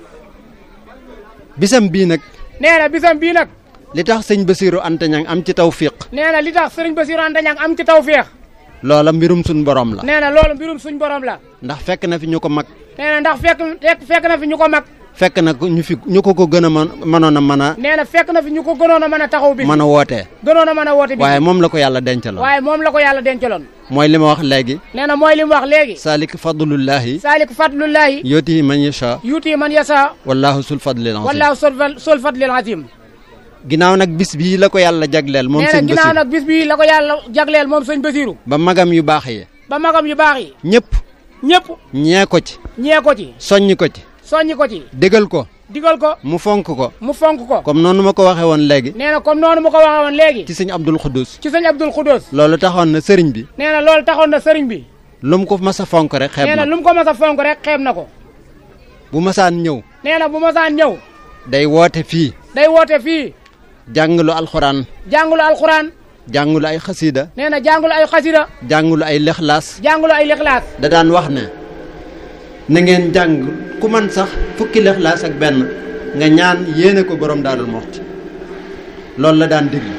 bisam bii nag nee na bisam bii nag li tax sëñ Basiiru Anta Ñaŋ am ci tawfiq nee na li tax sëriñ Bassirou Anta Niang am ci tawféex loola mbirum suñ borom la nee na loolu mbirum suñ borom la ndax fekk na fi ñu ko mag nee na ndax fekk fekk fekk na fi ñu ko mag fekk na ko ñu fi ñu ko ko gën a mën mënoon a mën a nee na fekk na fi ñu ko gënoon a mën a taxaw bis mën a wootee gënoon a mën a woote bis waaye moom la ko yàlla dencaloon waaye moom la ko yàlla dencaloon mooy li ma wax léegi nee na mooy li mu wax léegi salik fadlullahi saalik fadlullahi yootihi man yasha yuuti man yasa wallahu sul fadlil azim wallaahu sol sol fadlil azim ginnaaw nag bis bii la ko yàlla jagleel moom nee na sëñ ginnaaw Basiiru nag bis bii la ko yàlla jagleel moom sëñ Basiiru ba magam yu baax yi ba magam yu baax yi ñëpp ñëpp ñee ko ci ñee ko ci soññ ko ci soññi ko ci dégal ko digal ko mu fonk ko mu fonk ko comme noonu ma ko waxee woon léegi nee na comme noonu mu ko waxee woon léegi ci sëñ Abdul Xuddus ci sëñ Abdul Xudoos loolu taxoon na sëriñ bi nee na loolu taxoon na sëriñ bi lu mu ko mas a fonk rek xeeb nee na na lu mu ko mas a fonk rek xeeb na ko bu masaan ñëw nee na bu masaan ñëw day woote fii day woote fii jàngalu alxuraan jàngulu alxuraan jàngalu ay xasiida nee na jàngulu ay xasida jàngalu ay lexlaas jàngulu ay lixlaas da daan wax ne na ngeen jàng ku man sax fukki lexlaas ak benn nga ñaan yéene ko borom Daarul Muxti loolu la daan diglu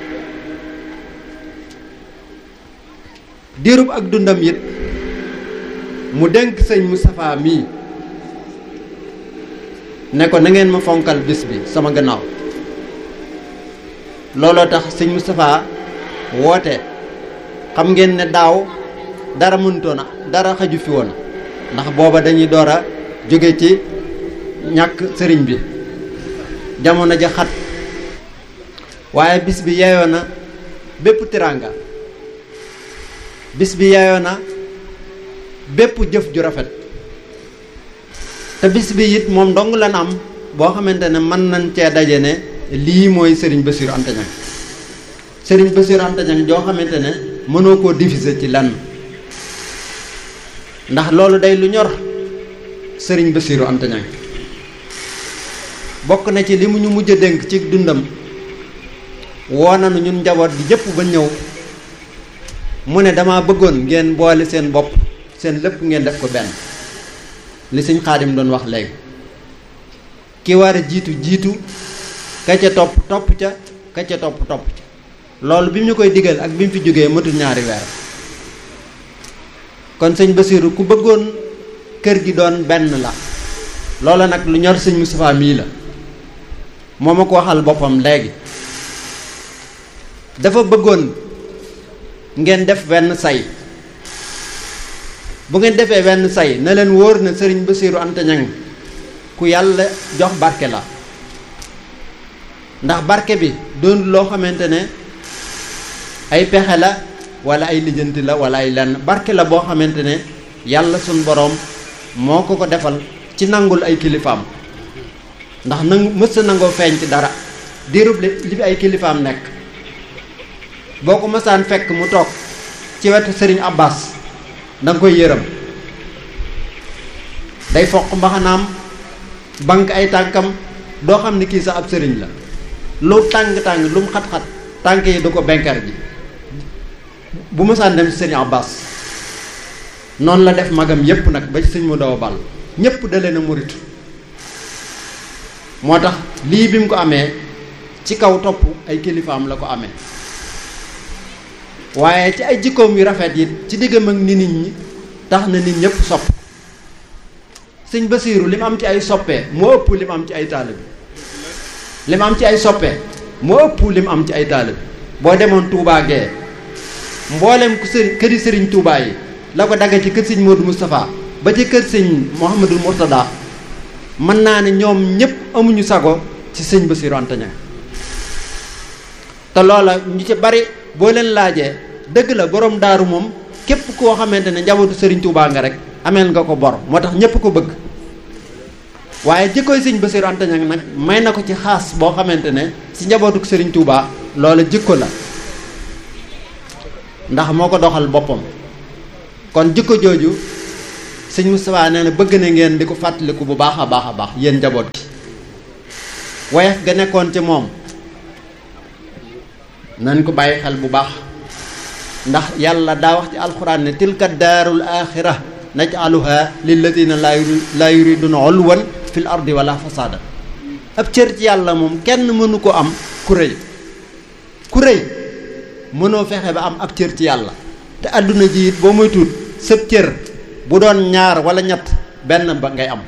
diirub ak dundam it mu dénk sëñ Moustapha mii ne ko na ngeen ma fonkal bis bi sama gannaaw looloo tax sëñ Moustapha woote xam ngeen ne daaw dara mënutoon a dara xaju fi woon ndax booba dañuy door a jóge ci ñàkk sëriñ bi jamono ja xat waaye bis bi yeyoo na bépp tiranga bis bi yeyoo na bépp jëf ju rafet te bis bi it moom dong lan am boo xamante ne mën nañ cee daje ne lii mooy sëriñ Bassirou Anta Niang sëriñ Bassirou Anta Niang joo xamante ne mënoo koo diviser ci lan ndax loolu day lu ñor sëriñ Bassirou Anta Niang bokk na ci li mu ñu mujj a dénk ci dundam woo nañu ñun njaboot gi jëpp ba ñëw mu ne dama bëggoon ngeen boole seen bopp seen lépp ngeen def ko benn li sëñ Xaadim doon wax léegi ki war a jiitu jiitu ka ca topp topp ca ka ca topp topp ca loolu bi mu ñu koy digal ak bi mu fi jógee matul ñaari weer kon sëñ Basiiru ku bëggoon kër gi doon benn la loola nag lu ñor sëñ Moustapha mii la moo ma ko waxal boppam léegi dafa bëggoon ngeen def wenn say bu ngeen defee wenn say na leen wóor na sëriñ Basiiru Anta Niang ku yàlla jox barke la ndax barke bi doon loo xamante ne ay pexe la wala ay lijjanti la wala ay lenn barke la boo xamante ne yàlla suñ boroom moo ko ko defal ci nangul ay kilifaam ndax nangu mës nangoo feeñ ci dara diirub li li fi ay kilifaam nekk boo ko mësaan fekk mu toog ci wetu sëriñ Abbas da nga koy yërëm day foq mbaxanaam bank ay tànkam doo xam ne kii sax ab sëriñ la lu tàng-tàng lu mu xat-xat tànk yi du ko benkar ji bu mësaan dem ci sëriñ Abbas noonu la def magam yépp nag ba ci sëñ mu daw bal ñépp da leen a muritu moo tax lii bi mu ko amee ci kaw topp ay kilifaam la ko amee waaye ci ay jikkoom yu rafet yi ci diggam ak ni nit ñi tax na nit ñëpp sopp sëñ Basiiru li mu am ci ay soppee moo ëpp li mu am ci ay taalibe li mu am ci ay soppee moo ëpp li mu am ci ay taalibe boo demoon Touba Gueye mboolem ku sëriñ këri sëriñ Touba yi la ko dagga ci kër sëñ Modou Moustapha ba ci kër sëñ Mouhamadul Mourtada mën naa ne ñoom ñëpp amuñu sago ci sëñ Basiiru Anta Niang te loola ñu ci bari boo leen laajee dëgg la borom daaru moom képp koo xamante ne njabootu sëriñ Touba nga rek ameel nga ko bor moo tax ñëpp ko bëgg waaye jikkoy sëñ Basiiru Anta Niang nag may na ko ci xaas boo xamante ne ci njabootu sëriñ Touba loola jikko la ndax moo ko doxal boppam kon jikko jooju sëñ Moustapha nee na bëgg na ngeen di ko fàttaliku bu baax a baax a baax yéen njaboot gi woyof ga nekkoon ci moom nañ ko bàyyi xel bu baax ndax yàlla daa wax ci alxuraan ne tilka daarul axira naj'aluha lilladina laa yuri laa yuriduna ulwan fil ardi wala fasada ab cër ci yàlla moom kenn mënu ko am ku rëy ku rëy mënoo fexe ba am ab cër ci yàlla te àdduna ji it boo muy tuut sëb cër bu doon ñaar wala ñett benn ba ngay am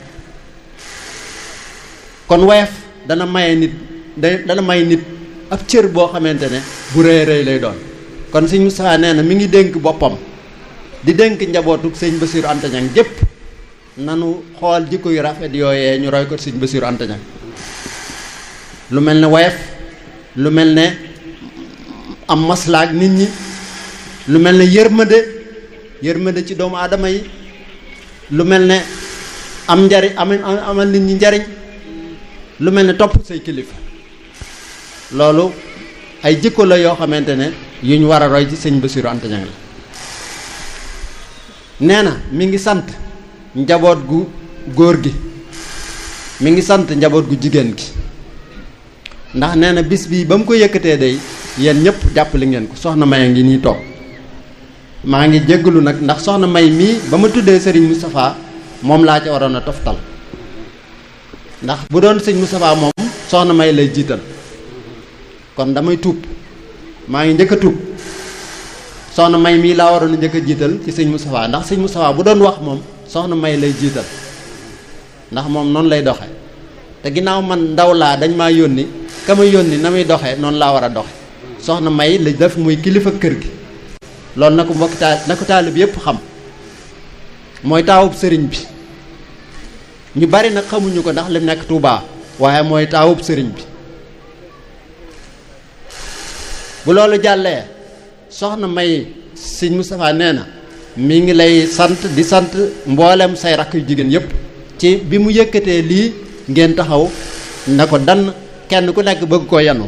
kon woyof dana maye nit dana may nit ab cër boo xamante ne bu rëy rëy lay doon kon sëñ Moustapha nee na mi ngi dénk boppam di dénk njabootu sëñ Bassirou Anta Niang jépp nanu xool jikko yu rafet yooyee ñu roy ko sëñ Bassirou Anta Niang lu mel ne woyof lu mel ne am maslaak nit ñi lu mel ne yërmande yërmande ci doomu aadama yi lu mel ne am njariñ am amal nit ñi njariñ lu mel ne topp say kilifa loolu ay jikko la yoo xamante ne yu ñu war a roy ci sëñ Bassirou Anta Niang la nee na mi ngi sant njaboot gu góor gi mi ngi sant njaboot gu jigéen gi ndax nee na bis bii ba mu ko yëkkatee day yéen ñëpp jàppale ngeen ko soxna May a ngi nii toog maa ngi jéggalu nag ndax soxna May mii ba ma tuddee Serigne Moustapha moom laa ca waroon a toftal ndax bu doon sëñ Moustapha moom soxna May lay jiital kon damay tuub maa ngi njëkk a tuub soxna May mii laa waroon a njëkk a jiital ci sëñ Moustapha ndax sëñ Moustapha bu doon wax moom soxna May lay jiital ndax moom noonu lay doxe te ginnaaw man ndaw laa dañ maa yónni ka ma yónni na muy doxee noonu laa war a doxe soxna May la def muy kilifa kër gi loolu na ko mbokki taal na ko taalib yépp xam mooy taawub sëriñ bi ñu bari nag xamuñu ko ndax lim nekk Touba waaye mooy taawub sëriñ bi bu loolu jàllee soxna May sëñ Moustapha nee na mi ngi lay sant di sant mboolem say rakk yu jigéen yépp ci bi mu yëkkatee lii ngeen taxaw na ko dann kenn ku nekk bëgg koo yanu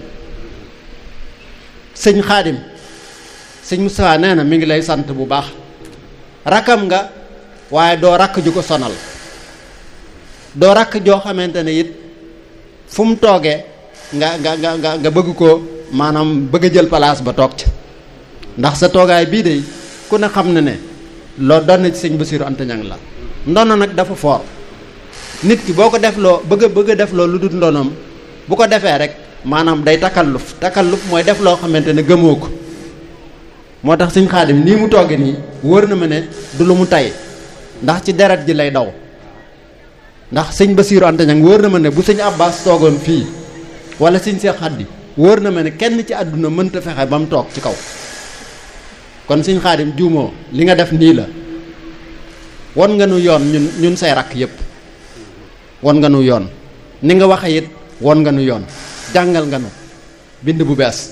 sëñ xaadim sëñ Moustapha nee na mi ngi lay sant bu baax rakkam nga waaye doo rakk ju ko sonal doo rakk joo xamante ne it fu mu toogee nga nga nga nga nga bëgg ko maanaam bëgg a jël place ba toog ca ndax sa toogaay bii de ku ne xam na ne loo doon na ci sëñ Bassirou Anta Niang la ndono nag dafa foor nit ki boo ko def loo bëgg a bëgg a def loo lu dul ndonoom bu ko defee rek maanaam day takalluf takalluf mooy def loo xamante ne gëmoo ko moo tax sëñ xaadim nii mu tooge nii wóor na ma ne du lu mu tay ndax ci deret ji lay daw ndax sëñ Bassirou Anta Niang wóor na ma ne bu sëñ Abbas toogoon fii wala sëñ Seex Xaddi wóor na ma ne kenn ci àdduna mënta fexe ba mu toog ci kaw kon sëñ xaadim juumoo li nga def nii la won nga nu yoon ñun ñun say rakk yépp won nga nu yoon ni nga waxe it won nga nu yoon jàngal nga nu bind bu bees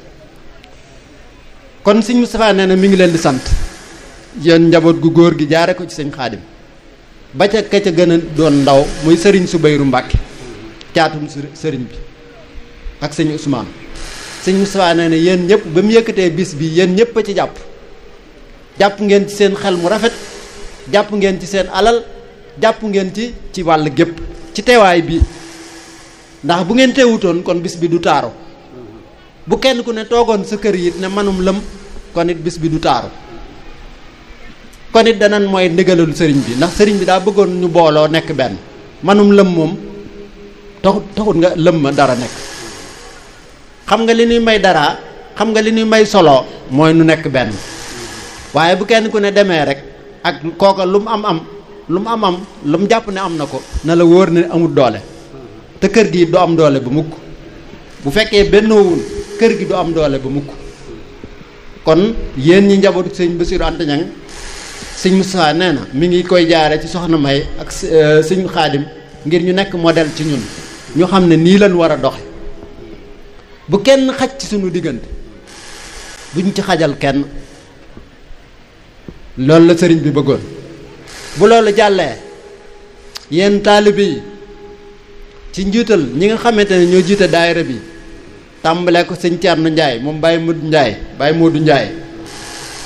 kon sëñ Moustapha nee na mi ngi leen di sant yéen njaboot gu góor gi jaare ko ci sëñ xaadim ba ca ka ca gën a doon ndaw muy sëriñ Subayru Mbàkke caatum sëriñ bi ak sëñ Ousmane sëñ Moustapha nee na yéen ñëpp ba mu yëkkatee bis bi yéen ñëpp a ci jàpp jàpp ngeen ci seen xel mu rafet jàpp ngeen ci seen alal jàpp ngeen ci ci wàll gépp ci teewaay bi ndax bu ngeen teewutoon kon bis bi du taaru bu kenn ku ne toogoon sa kër yi ne manum lëm kon it bis bi du taaru kon it danan mooy ndigalul sëriñ bi ndax sëriñ bi daa bëggoon ñu booloo nekk benn manum lëm moom taxut taxut nga lëm ma dara nekk xam nga li ñuy may dara xam nga li ñuy may solo mooy nu nekk benn waaye bu kenn ku ne demee rek ak kooka lu mu am am lu mu am am lu mu jàpp ne am na ko na la wóor ne amul doole te kër gi du am doole ba mukk bu fekkee bennoowul kër gi du am doole ba mukk kon yéen ñi njabootu sëñ Bassirou Anta Niang sëñ Moustapha nee na mi ngi koy jaare ci soxna May ak sëñ Xaadim ngir ñu nekk modèle ci ñun ñu xam ne nii lañ war a doxe bu kenn xaj ci suñu diggante buñ ci xajal kenn loolu la sëriñ bi bëggoon bu loolu jàllee yéen taalibe yi ci njiital ñi nga xamante ne ñoo jiite daayira bi tàmbalee ko sëñ Thierno Ndiaye moom Baye Modou Ndiaye Baye Modou Ndiaye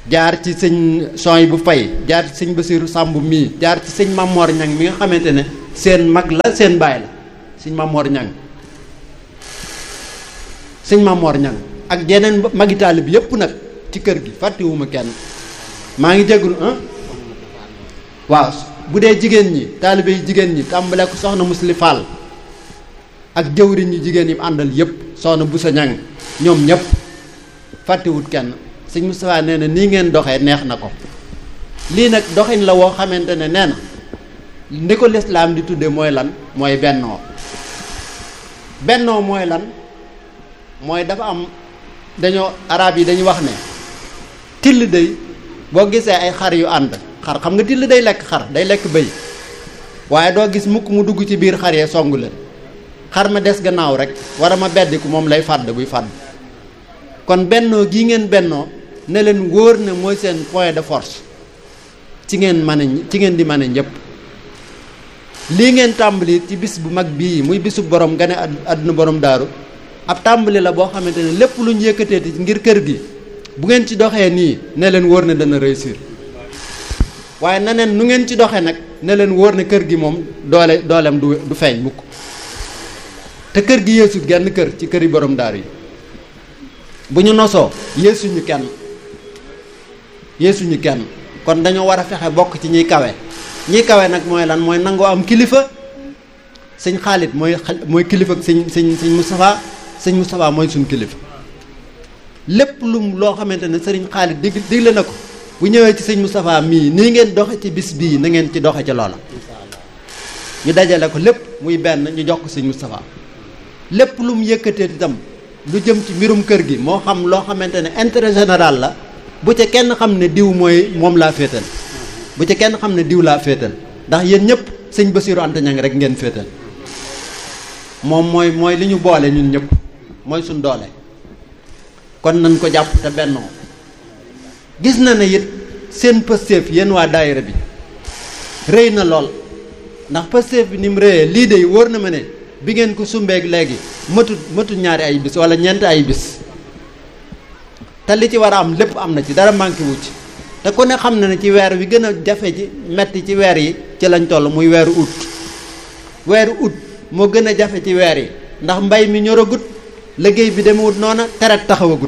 jaar ci sëñ Soy bu Fay jaar ci sëñ Basiiru Sàmb mii jaar ci sëñ Mamor Ñang mi nga xamante ne seen mag la seen baay la sëñ Mamor Ñang sëñ Mamor Ñang ak yeneen magi taalib yépp nag ci kër gi fàttewuma kenn maa ngi jégalu ah waaw bu dee jigéen ñi taalibe yi jigéen ñi tàmbale ko soxna Musli Fall ak jëwriñ ñi jigéen yi àndal yépp soxna Busa Ñang ñoom ñépp fàttewut kenn sëñ Moustapha nee na nii ngeen doxee neex na ko lii nag doxin la woo xamante ne nee na ndi ko lislaam di tudde mooy lan mooy bennoo bennoo mooy lan mooy dafa am dañoo arab yi dañuy wax ne till day boo gisee ay xar yu ànd xar xam nga till day lekk xar day lekk bëy waaye doo gis mukk mu dugg ci biir xar yee songu leen xar ma des gannaaw rek war a ma beddiku moom lay fàdd buy fàdd kon bennoo gii ngeen bennoo ne leen wóor ne mooy seen point de force ci ngeen mën a ci ngeen di mën a ñëpp lii ngeen tàmbali ci bis bu mag bii muy bisu borom gane àdduna borom daaru ab tàmbali la boo xamante ne lépp lu ñu yëkkateeti ngir kër gi bu ngeen ci doxee nii ne leen wóor ne dana réussir waaye na neen nu ngeen ci doxee nag ne leen wóor ne kër gi moom doole dooleem du du feeñ mukk te kër gi yeesut genn kër ci këri borom daaru yi bu ñu nosoo yeesuñu kenn yeesuñu kenn kon dañoo war a fexe bokk ci ñiy kawe ñiy kawe nag mooy lan mooy nangoo am kilifa sëñ Xaalit mooy mooy kilifa sëñ sëñ sëñ Moustapha sëñ Moustapha mooy suñ kilifa lépp lum loo xamante ne sëriñ Xaalit dig digle na ko bu ñëwee ci sëñ Moustapha mii nii ngeen doxe ci bis bii na ngeen ci doxe ci loola ñu dajale ko lépp muy benn ñu jox ko sëñ Moustapha lépp lu mu yëkkatee itam lu jëm ci mbirum kër gi moo xam loo xamante ne intérêt général la bu ca kenn xam ne diw mooy moom laa féetal bu ca kenn xam ne diw laa féetal ndax yéen ñëpp sëñ Basiiru Anta Ñaŋ rek ngeen féetal moom mooy mooy li ñu boole ñun ñëpp mooy suñ doole kon nañ ko jàpp te bennoo gis na ne it seen pësteef yéen waa daayira bi rëy na lool ndax pësteef bi ni mu rëyee lii de wóor na ma ne bi ngeen ko sumbeeg léegi matut matut ñaari ay bis wala ñeenti ay bis te li ci war a am lépp am na ci dara manqué wu ci te ku ne xam na ne ci weer wi gën a jafe ci metti ci weer yi ci lañ toll muy weeru ut weeru ut moo gën a jafe ci weer yi ndax mbay mi ñoragut liggéey bi demewut noona teret taxawagut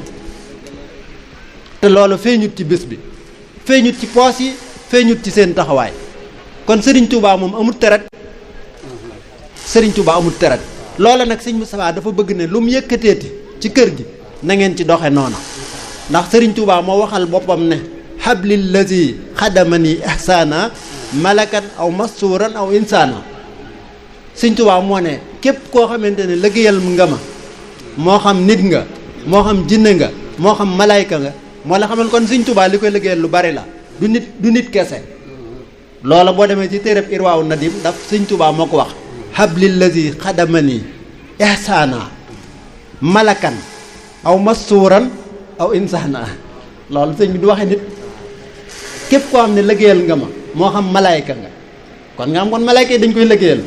te loolu feeñut ci bés bi feeñut ci poos yi feeñut ci seen taxawaay kon Serigne Touba moom amut teret Serigne Touba amut teret loola nag sëñ Moustapha dafa bëgg ne lu mu yëkkateeti ci kër gi na ngeen ci doxe noona ndax Serigne Touba moo waxal boppam ne hablil lazi xadamani ihsaana malakan aw masuuran aw insaana sëñ Touba moo ne képp koo xamante ne liggéeyal nga ma moo xam nit nga moo xam jinne nga moo xam malayka nga moo la xamal kon sëñ Touba li koy liggéeyal lu bari la du nit du nit kese loola boo demee ci téereb irwaaw nadim daf sëñ Touba moo ko wax hablil lazi xadamani ihsaana malakan aw masuuran aw insaana loolu sëñ bi du waxe nit képp koo xam ne liggéeyal nga ma moo xam malayka nga kon nga am kon malayka yi dañ koy liggéeyal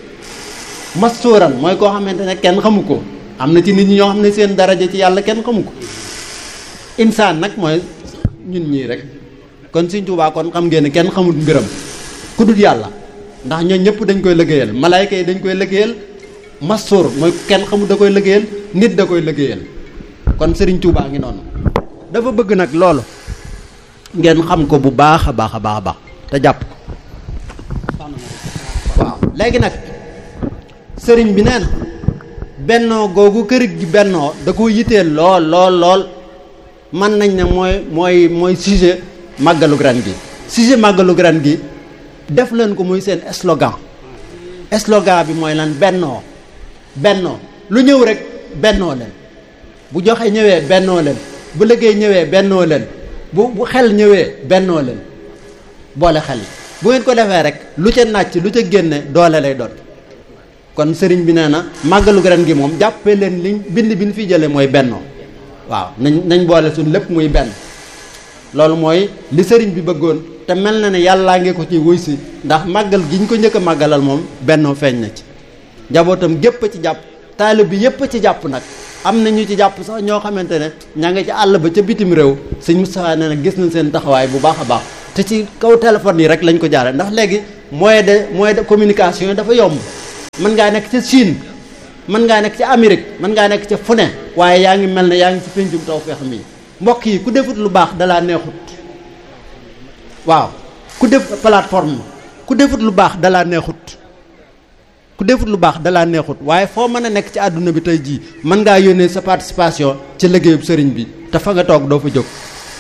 masuuran mooy koo xamante ne kenn xamu ko am na ci nit ñi ñoo xam ne seen daraja ci yàlla kenn xamu ko insaan nag mooy ñun ñii rek kon Sëñ Tuubaa kon xam ngeen ne kenn xamul mbiram ku dul yàlla ndax ñoo ñëpp dañ koy liggéeyal malayka yi dañ koy liggéeyal masuur mooy kenn xamul da koy liggéeyal nit da koy liggéeyal kon Sëriñ Tuubaa ngi noonu dafa bëgg nag loolu ngeen xam ko bu baax a baax a baax a baax te jàpp ko waaw léegi nag sëriñ bi nee na bennoo googu kër gi bennoo da ko yiteel lool lool lool mën nañ ne mooy mooy mooy sujet màggalu ren gi sujet màggalu ren gi def leen ko muy seen slogan slogan bi mooy lan bennoo bennoo lu ñëw rek bennoo leen bu joxe ñëwee bennoo leen bu liggéey ñëwee bennoo leen bu bu xel ñëwee bennoo leen boole xel bu ngeen ko defee rek lu ca nàcc lu ca génne doole lay doon kon sëriñ bi nee na màggalu ren gi moom jàppee leen liñ bind bi ñu fi jëlee mooy bennoo waaw nañ nañ boole suñ lépp muy benn loolu mooy li sëriñ bi bëggoon te mel na ne yàllaa ngi ko ci wuy si ndax màggal gi ñu ko njëkk a màggalal moom bennoo feeñ na ci njabootam gépp ci jàpp taalib bi yépp ci jàpp nag am na ñu ci jàpp sax ñoo xamante ne ña nga ci àll ba ca bitim réew sëñ Moustapha nee na gis nañ seen taxawaay bu baax a baax te ci kaw téléphone yi rek lañ ko jaare ndax léegi moyen de moyen de communication yi dafa yomb mën ngaa nekk ca Chine mën ngaa nekk ca Amérique mën ngaa nekk ca fu ne waaye yaa ngi mel ne yaa ngi ci péncum Tawfekh mi mbokk yi ku defut lu baax dalaa neexut waaw ku def plateforme ku defut lu baax dalaa neexut ku defut lu baax dalaa neexut waaye foo mën a nekk ci àdduna bi tey jii mën ngaa yónnee sa participation ci liggéeyub sëriñ bi te fa nga toog doo fa jóg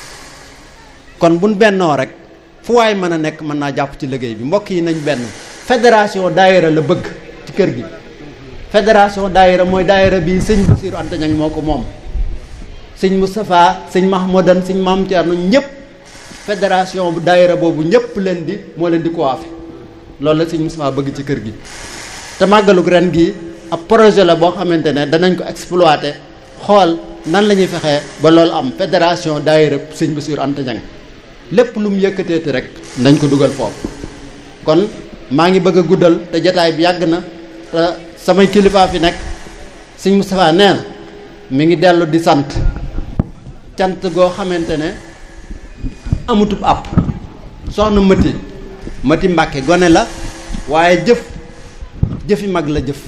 kon buñ bennoo rek fu waay mën a nekk mën naa jàpp ci liggéey bi mbokk yi nañ benn fédération daayira la bëgg ci kër gi fédération daayira mooy daayira bi sëñ Bassirou Anta Niang moo ko moom sëñ Moustapha sëñ Mahmoudan sëñ Mame Thierno ñëpp fédération bu daayira boobu ñëpp leen di moo leen di coiffé loolu la sëñ Moustapha bëgg ci kër gi te màggalug ren gi ab projet la boo xamante ne danañ ko exploité xool nan la ñuy fexee ba loolu am fédération daayira sëñ Bassirou Anta Niang lépp lu mu yëkkateeti rek nañ ko dugal foofu kon maa ngi bëgg a guddal te jataay bi yàgg na te samay kilifaa fi nekk sëñ Moustapha nee na mi ngi dellu di sant cant goo xamante ne amutub àpp soxna Mati Mati Mbàkke gone la waaye jëf jëfi mag la jëf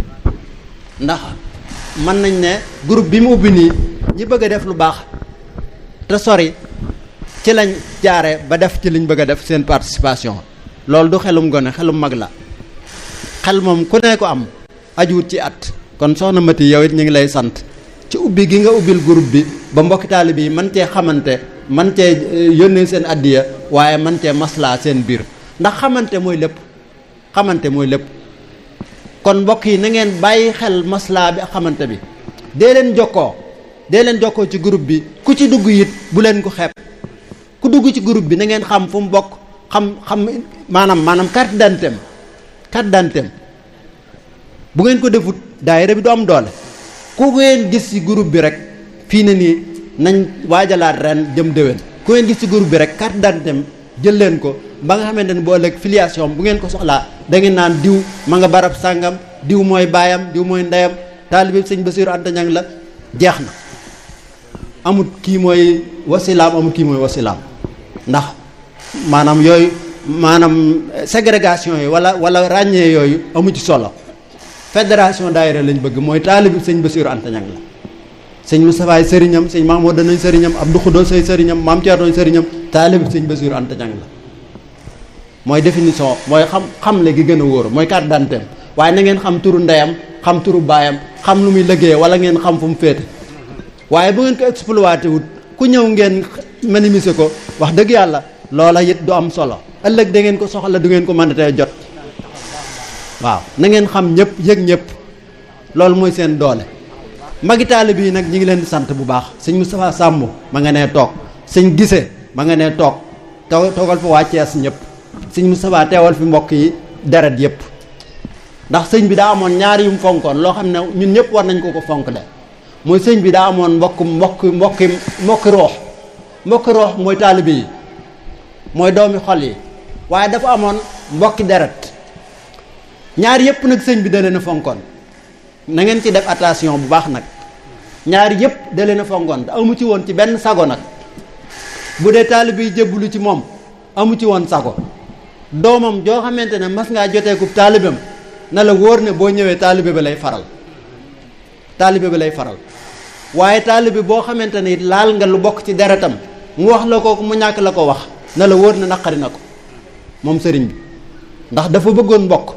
ndax mën nañ ne groupe bi mu ubbi nii ñi bëgg a def lu baax te sori ci lañ jaare ba def ci liñ bëgg a def seen participation loolu du xelum gone xelum mag la xel moom ku ne ko am ajuwut ci at kon soxna Mati yow it ñu ngi lay sant ci ubbi gi nga ubbil groupe bi ba mbokki taalibe yi man cee xamante man cee yónnee seen addiya waaye man cee maslaa seen biir ndax xamante mooy lépp xamante mooy lépp kon mbokk yi na ngeen bàyyi xel maslaa bi ak xamante bi dee leen jokkoo dee leen jokkoo ci groupe bi ku ci dugg it bu leen ko xeeb ku dugg ci groupe bi na ngeen xam fu mu bokk xam xam maanaam maanaam carte d'identité am carte d'identité am bu ngeen ko defut daayira bi du am doole ku ngeen gis ci groupe bi rek fii na nii nañ waajalaat ren jëm déwén ku ngeen gis ci groupe bi rek carte d'identité am jël leen ko ba nga xamante ne bu ëllëg filiation bu ngeen ko soxlaa da ngeen naan diw ma nga barab sàngam diw mooy baayam diw mooy ndeyam taalibe sëñ Bassirou Anta Niang la jeex na amut kii mooy wasilaam amut kii mooy wasilaam ndax maanaam yooyu maanaam ségrégation yi wala wala ràññee yooyu amu ci solo fédération daayira lañ bëgg mooy taalibe sëñ Bassirou Anta Niang la sëñ Moustapha sëriñam sëñ Mahmoud danañ sëriñam Abdou Khoudou say sëriñam Mame Thierno sëriñam taalibe sëñ Bassirou Anta Niang la mooy définition mooy xam xam le gi gën a wóor mooy carte d'identité waaye na ngeen xam turu ndeyam xam turu baayam xam lu muy liggéey wala ngeen xam fu mu féete waaye bu ngeen ko exploité wut ku ñëw ngeen minimiser ko wax dëgg yàlla loola it du am solo ëllëg da ngeen ko soxla du ngeen ko mën a tey jot waaw na ngeen xam ñëpp yëg ñëpp loolu mooy seen doole magi taalibe yi nag ñi ngi leen di sant bu baax sëñ Moustapha Samb ma nga nee toog sëñ Gise ma nga nee toog toog toogal fa waa Cees ñëpp sëñ Moustapha teewal fi mbokk yi deret yëpp ndax sëñ bi daa amoon ñaari yu mu fonkoon loo xam ne ñun ñëpp war nañ ko ko fonk de mooy sëñ bi daa amoon mbokk mbokk mbokki mbokki roox mbokki roox mooy taalibe yi mooy doomi xol yi waaye dafa amoon mbokki deret ñaari yëpp nag sëñ bi da leen a fonkoon na ngeen ci def attention bu baax nag ñaari yëpp da leen a fonkoon te amu ci woon ci benn sago nag bu dee taalibe yi jébbalu ci moom amu ci woon sago doomam joo xamante ne mas ngaa joteekub taalibam na la wóor ne boo ñëwee taalibe ba lay faral taalibe ba lay faral waaye taalibe boo xamante ne it laal nga lu bokk ci deretam mu wax la ko mu ñàkk la ko wax na la wóor ne naqari na ko moom sëriñ bi ndax dafa bëggoon mbokk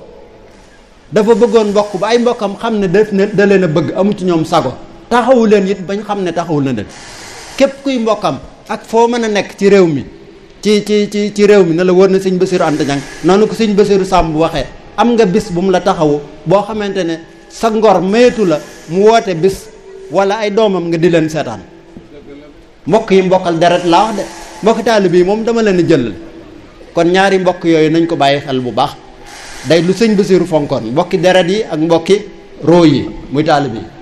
dafa bëggoon mbokk ba ay mbokkam xam ne daf ne da leen a bëgg amu ci ñoom sago taxawu leen it bañ xam ne taxawu na leen képp kuy mbokkam ak foo mën a nekk ci réew mi ci ci ci ci réew mi na la wóor na sëñ Bassirou Anta Niang noonu ko sëñ Bassirou Samb waxee am nga bis bu mu la taxawu boo xamante ne sa ngor maytu la mu woote bis wala ay doomam nga di leen seetaan mbokk yi mbokkal deret laa wax de mbokki taalibe yi moom dama leen a jëlal kon ñaari mbokk yooyu nañ ko bàyyi xel bu baax day lu sëñ Bassirou fonkoon mbokki deret yi ak mbokki roo yi muy taalibe yi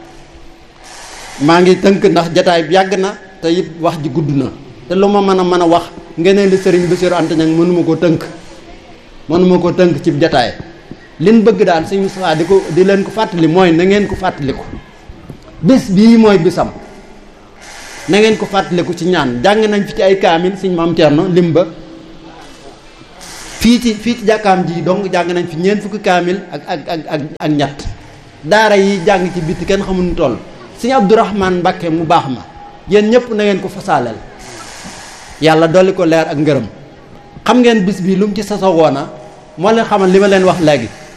maa ngi tënk ndax jataay bi yàgg na te it wax ji gudd na te lu ma mën a mën a wax ngeneen li sëriñ Bassirou Anta Niang mënuma ko tënk mënuma ko tënk ci jataay liñ bëgg daal sëñ Moustapha di ko di leen ko fàttali mooy na ngeen ko fàttaliku bés bii mooy bisam na ngeen ko fàttaliku ci ñaan jàng nañ fi ci ay kaamil suñ maam Thierno lim ba fii ci fii ci jàkkaam ji donc jàng nañ fi ñeent fukki kaamil ak ak ak ak ak ñett daara yi jàng ci bitti kenn xamuñu toll suñu Abdourahman Mbakke mu baax ma yéen ñëpp na ngeen ko fasaaleel yàlla dolli ko leer ak ngërëm xam ngeen bis bi lu mu ci sasoo woona moo leen xamal li ma leen wax léegi